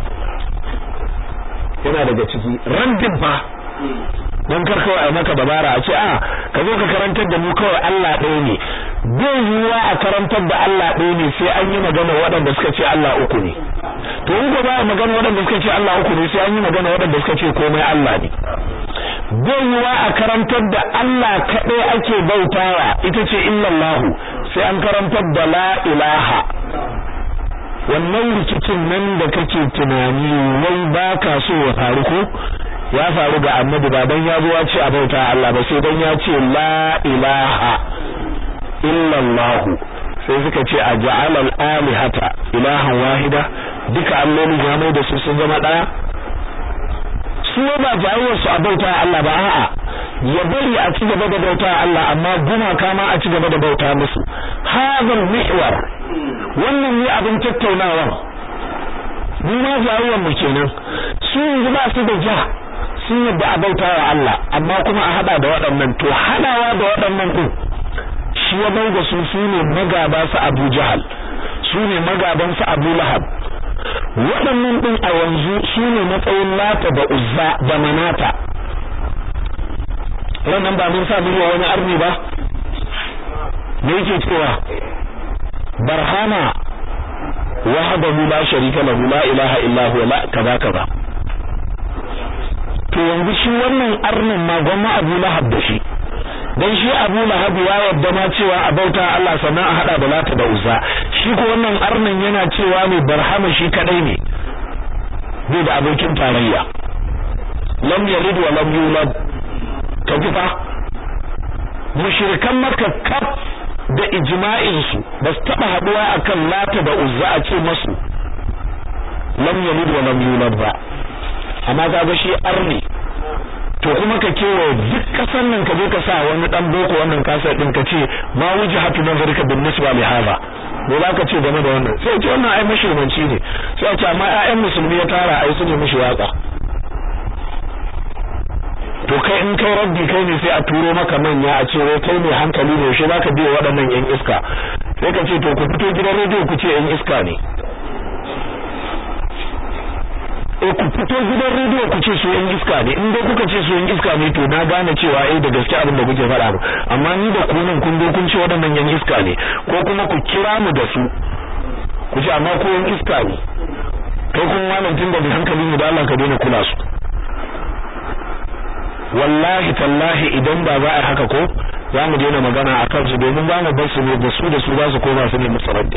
Speaker 1: yana daga ciki rabbin fa dan kar kawai maka dabara a ce a ka zo ka karantar da mu kawai Allah ɗaya ne bai yiwuwa a karantar da Allah ɗaya ne sai an yi magana waɗanda suka ce Allah uku ne to in ba a magana waɗanda suka ce Allah uku ne sai an yi magana waɗanda suka ce komai Allah ne bai yiwuwa a karantar da Allah kaɗai ake bautawa ita ce illallahu sai an karantar da la ilaha wannan rikicin nan da kake tunani wai baka so ya faru ko ya faru ga annabi ba dan ya zo ya ce a bauta Allah ba sai dan ya ce la ilaha illa Allah sai suka ce a ja'ala al-alihata ilahan wahida duka alloli ya mai da su sun zama daya su ba jayyar su a bauta Allah ba a'a ya bari a ci gaba da bauta Allah amma gumaka ma a ci gaba da bauta musu hadal mihwar wannan ne abin tattaunawa mu ma jayyar mu kenan su yanzu ba su da ja sun yadda a bauta wa Allah amma kuma a hada da waɗannan to hadawa da waɗannan din shi ya bai da su su ne magaba su Abu Jahal su ne magaban su Abu Lahab waɗannan din a yanzu su ne matsayin Lata da Uzza da Manata wannan ba mun sa miliyan wani arni ba me yake cewa barhama wahdahu la sharika lahu la ilaha illa huwa la kaza kaza to yanzu shi wannan arnin ma gwamma Abu Lahab da shi dan shi Abu Lahab ya yadda ma cewa a bauta Allah sannan a hada da Lata da Uzza shi ko wannan arnin yana cewa ne barhama shi kadai ne bai da abokin tarayya lam yalid wa lam yulad kaji fa mushrikan makka kaf da ijma'in su ba su taba haduwa akan Lata da Uzza a ce masu lam yalid wa lam yulad ba amma kaga shi arni to kuma ka kewa duk kasan nan ka je ka sa wani dan boko wannan kasar din ka ce ma wujhatu nazarika bin nisba li hadha me za ka ce game da wannan sai ce wannan ai mashirmanci ne sai a ce amma ƴaƴan musulmi ya tara ai su ne mishi waka to kai in kai rabbi kai ne sai a turo maka manya a ce wai kai ne hankali ne shi zaka biya waɗannan yan iska sai ka ce to ku fito gidan rediyo ku ce yan iska ne e ku fito gidan rediyo ku ce su yan iska ne in dai kuka ce su yan iska ne to na gane cewa eh da gaske abin da kuke faɗa amma ni da ku nan kun zo kun ce waɗannan yan iska ne ko kuma ku kira mu da su ku ce amma ko yan iska ne kai kun wannan tun da hankali ne da Allah ka daina kula su wallahi tallahi idan ba za a haka ko za mu daina magana a kansu domin za mu bar su ne da su da su za su koma su ne musaraddi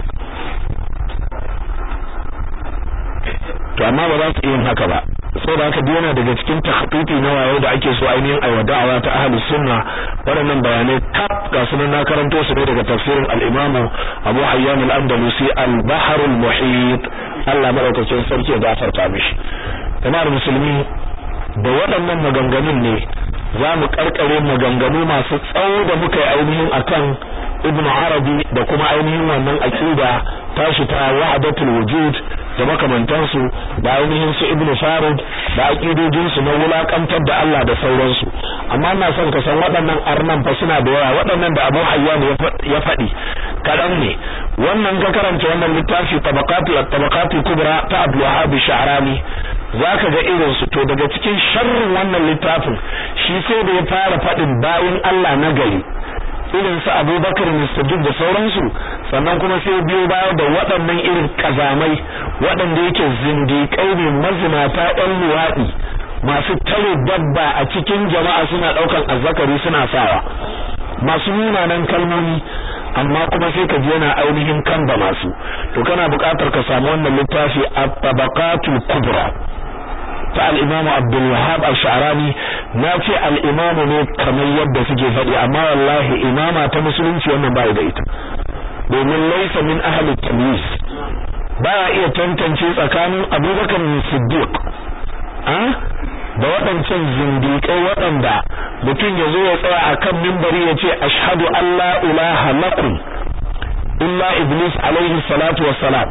Speaker 1: to amma ba za su iya yin haka ba saboda haka duk yana daga cikin takhطيطi na wayo da ake so ainihin aiwa da'awa ta ahlus sunna waɗannan bayanai kaf ga sunan na karanto su ne daga tafsirin al-Imam Abu Hayyan al-Andalusi al-Bahr al-Muhit Allah madaukakin sarki ya gafarta mishi jama'ar musulmi da waɗannan maganganun ne za mu karkare maganganu masu tsawo da muka yi ainihin akan Ibn Arabi da kuma ainihin wannan aqida tashi ta wahdatul wujud da makamantansu da ainihin su Ibn Farid da aqidojin su na wulakantar da Allah da sauransu amma ina son ka san waɗannan arnan fa suna da yawa waɗannan da Abu Hayyan ya faɗi kaɗan ne wannan ka karanta wannan littafi tabaqati at-tabaqati kubra ta Abdul Wahhab Sha'rani zaka ga irin su to daga cikin sharrin wannan littafin shi sai da ya fara faɗin bayin Allah na gari irin su Abubakar Siddiq da sauransu sannan kuma sai biyo baya da waɗannan irin kazamai waɗanda yake zindiƙai ne mazinata ɗan luwaɗi masu tare dabba a cikin jama'a suna ɗaukan azzakari suna sawa masu munanan kalmomi amma kuma sai ka ji yana ainihin kan da masu to kana buƙatar ka samu wannan littafi at-tabaqatul kubra ta al-Imam Abdul Wahhab al-Sha'rani na ce al-Imam ne kamar yadda suke faɗi amma wallahi imama ta musulunci wannan bai da ita domin laysa min ahli tamyiz ba iya tantance tsakanin Abubakar Siddiq ah da waɗancan zindiƙai waɗanda mutum ya zo ya tsaya a kan mimbari ya ce ashhadu an la ilaha lakum illa iblis alaihi salatu wassalam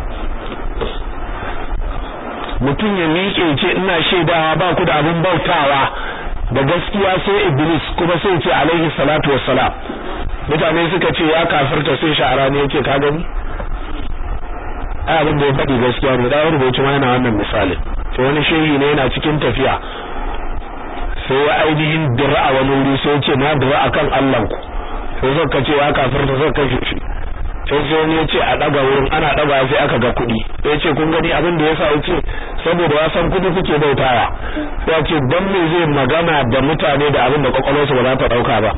Speaker 1: mutum ya miƙe ce ina shaidawa ba ku da abin bautawa da gaskiya sai iblis kuma sai ce alaihi salatu wassalam mutane suka ce ya kafirta sai sha'ara ne yace ka gani ai abin da ya faɗi gaskiya ne da rubuci ma yana wannan misalin to wani shehi ne yana cikin tafiya sai ya ainihin dira a wani wuri sai ce na dira akan Allah ku sai suka ce ya kafirta suka kashe shi sai sai wani ya ce a daga wurin ana daga sai aka ga kuɗi sai ce kun gani abin da yasa yace saboda ya san kuɗi kuke bautawa sai ya ce dan me zai magana da mutane da abin da kwakwalwarsu ba za ta dauka ba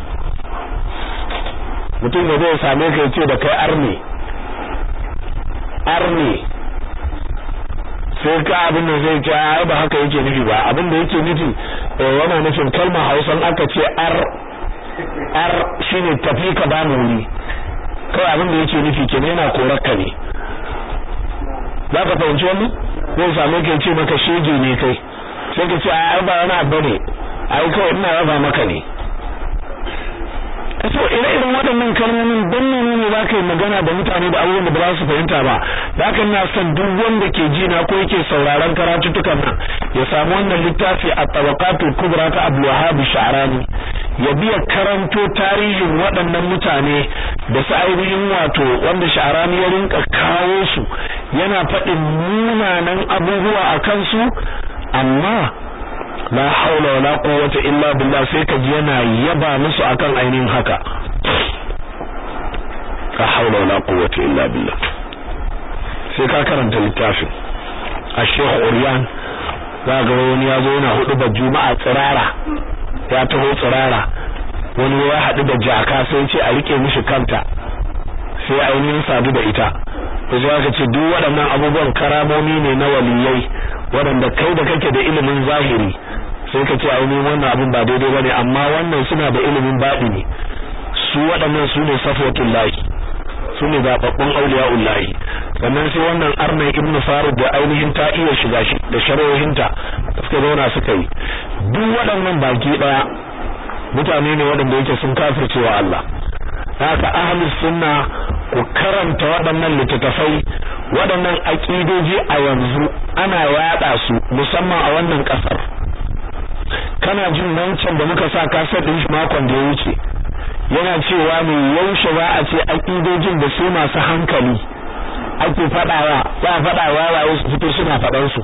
Speaker 1: mutum da zai same ka yace da kai arne arne sai ka abin da zai ce ai ba haka yake nufi ba abin da yake nufi yana nufin kalmar Hausan aka ce ar ar shine tafi ka ba mu wuri kawai abin da yake nufi kenan yana korarka ne za ka fahimci wannan zai same ka ce maka shege ne kai sai ka ce ai ba wani abu ne ai kawai ina raba maka ne to ire-iren waɗannan kalmomin don nuna ne za ka yi magana da mutane da abubuwan da ba za su fahimta ba da haka ina son duk wanda ke ji na ko yake sauraron karatuttukan nan ya samu wannan littafi a tabaqatul kubra ta Abdul Wahhab Sha'rani ya biya karanto tarihin waɗannan mutane da su ainihin wato wanda Sha'rani ya rinka kawo su yana faɗin munanan abubuwa a kansu amma la haula wala quwwata illa billah sai ka ji yana yaba musu akan ainihin haka la haula wala quwwata illa billah sai ka karanta littafin a Sheikh Uryan za ga wani ya zo yana hudu da juma'a tsirara ya taho tsirara wani ya haɗu da jaka sai ce a rike mishi kanta sai ainihin sadu da ita sai aka ce duk waɗannan abubuwan karamomi ne na waliyai waɗanda kai da kake da ilimin zahiri sai ka ce ainihin wannan abin ba daidai bane amma wannan suna da ilimin baɗini su waɗannan su ne safatul lahi su ne zaɓaɓɓun auliya'ul lahi sannan sai wannan arnai ibn farud da ainihin ta iya shiga shi da sharohinta da suka zauna suka yi duk waɗannan baki ɗaya mutane ne waɗanda yake sun kafirce wa Allah haka ahlus sunna ku karanta waɗannan littattafai waɗannan aƙidoji a yanzu ana yaɗa su musamman a wannan ƙasar kana jin wancan da muka sa kasar ɗin shi makon da ya wuce yana cewa ne yaushe za a ce aƙidojin da su masu hankali ake faɗawa za a faɗawa waye su fito suna faɗan su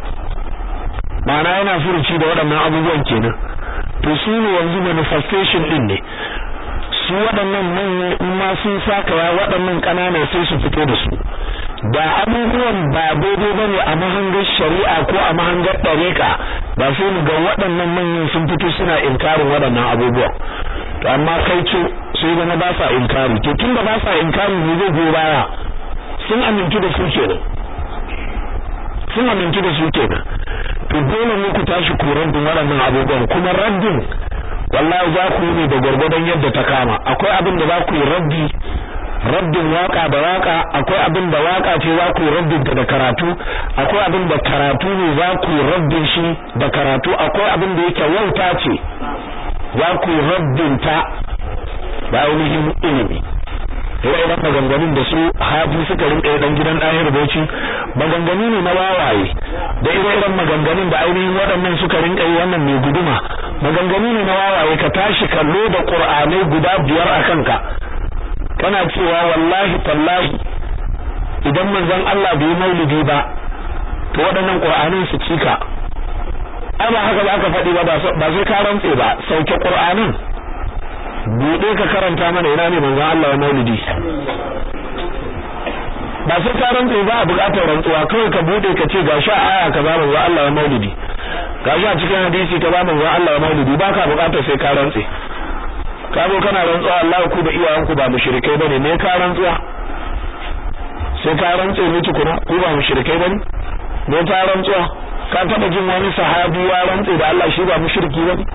Speaker 1: ma'ana yana furuci da waɗannan abubuwan kenan to su ne yanzu manifestation ɗin ne su waɗannan manyan in ma sun saka ya waɗannan ƙananan sai su fito da su da abubuwan ba daidai ba ne a mahangar shari'a ko a mahangar ɗariƙa ba sai mu ga waɗannan manyan sun fito suna inkarin waɗannan abubuwan to amma kai ce sai zama ba sa inkari to tun da ba sa inkari ne zai goyi baya sun amintu da su kenan sun amintu da su kenan to dole ne ku tashi ku raddin waɗannan abubuwan kuma raddin wallahi za ku yi ne da gwargwadon yadda ta kama akwai abin da za ku yi raddi raddin waka da waka akwai abin da waka ce za ku yi raddin ta da karatu akwai abin da karatu ne za ku yi raddin shi da karatu akwai abin da yake wauta ce za ku yi raddin ta da ainihin ilimi ire-iren maganganun da su hafi suka rinka dan gidan ɗahir bauchi maganganu ne na wawaye da ire-iren maganganun da ainihin waɗannan suka rinka yi wannan mai guduma maganganu ne na wawaye ka tashi kallo da qur'anai guda biyar a kanka kana cewa wallahi tallahi idan manzon Allah bai maulidi ba to waɗannan qur'anin su cika ai ba haka ba ka faɗi ba ba sai ka rantse ba sauke qur'anin bude ka karanta mana ina ne manzon Allah ya maulidi ba sai ka rantse ba a buƙatar rantsuwa kawai ka bude ka ce gashi a aya kaza manzon Allah ya maulidi gashi a cikin hadisi kaza manzon Allah ya maulidi ba ka buƙatar sai ka rantse ka zo kana rantsuwa Allah ku da iyayenku ba mushrikai bane me ka rantsuwa sai ka rantse ne tukuna ku ba mushrikai bane me ka rantsuwa ka taba jin wani sahabi ya rantse da Allah shi ba mushriki bane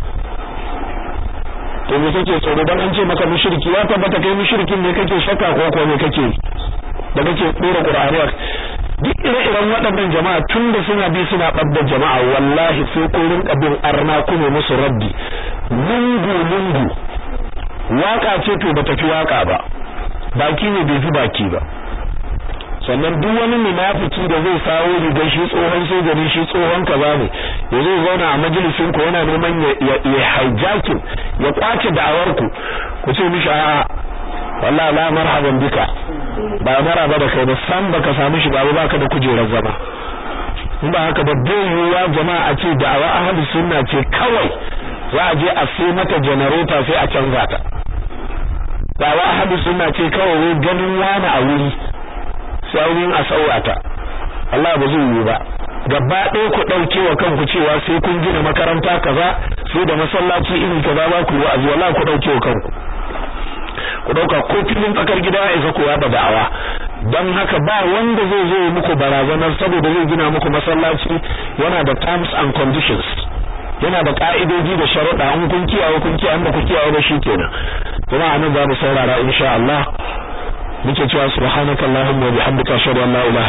Speaker 1: to me kake tsoro dan an ce maka mushriki ya tabbata kai mushrikin ne kake shakka ko ko me kake da kake dora qur'ani duk ire-iren waɗannan jama'a tun da suna bi suna ɓadda jama'a wallahi sai ko rinka bin arna kuma musu raddi lungu lungu waka ce to bata fi waka ba baki ne bai fi baki ba sannan duk wani munafiki da zai sawo rigar shi tsohon soja ne shi tsohon kaza ne ya zai zauna a majalisin ku yana neman ya hijacking ya kwace da'awar ku ku ce mishi a'a wallahi la marhaban bika ba maraba da kai ba san baka samu shi ba baka da kujerar zama in ba haka ba bai yiwuwa jama'a a ce da'awa ahlus sunna ce kawai za a je a sai mata generator sai a canza ta da'awa ahlus sunna ce kawai wai ganin wani a wuri sai wurin a saurata Allah ba zai yi ba gaba ɗaya ku ɗauke wa kanku cewa sai kun gina makaranta kaza sai da masallaci iri kaza ba ku wa'azi wallahi ku ɗauke wa kanku ku ɗauka ko filin tsakar gida ya isa ku yaɗa da'awa don haka ba wanda zai zo muku barazanar saboda zai gina muku masallaci yana da terms and conditions yana da ka'idoji da sharuɗa in kun kiyaye kun kiyaye ba ku kiyaye ba shikenan kuma anan za mu saurara insha Allah muke cewa subhanakallahumma wa bihamdika ashhadu an la ilaha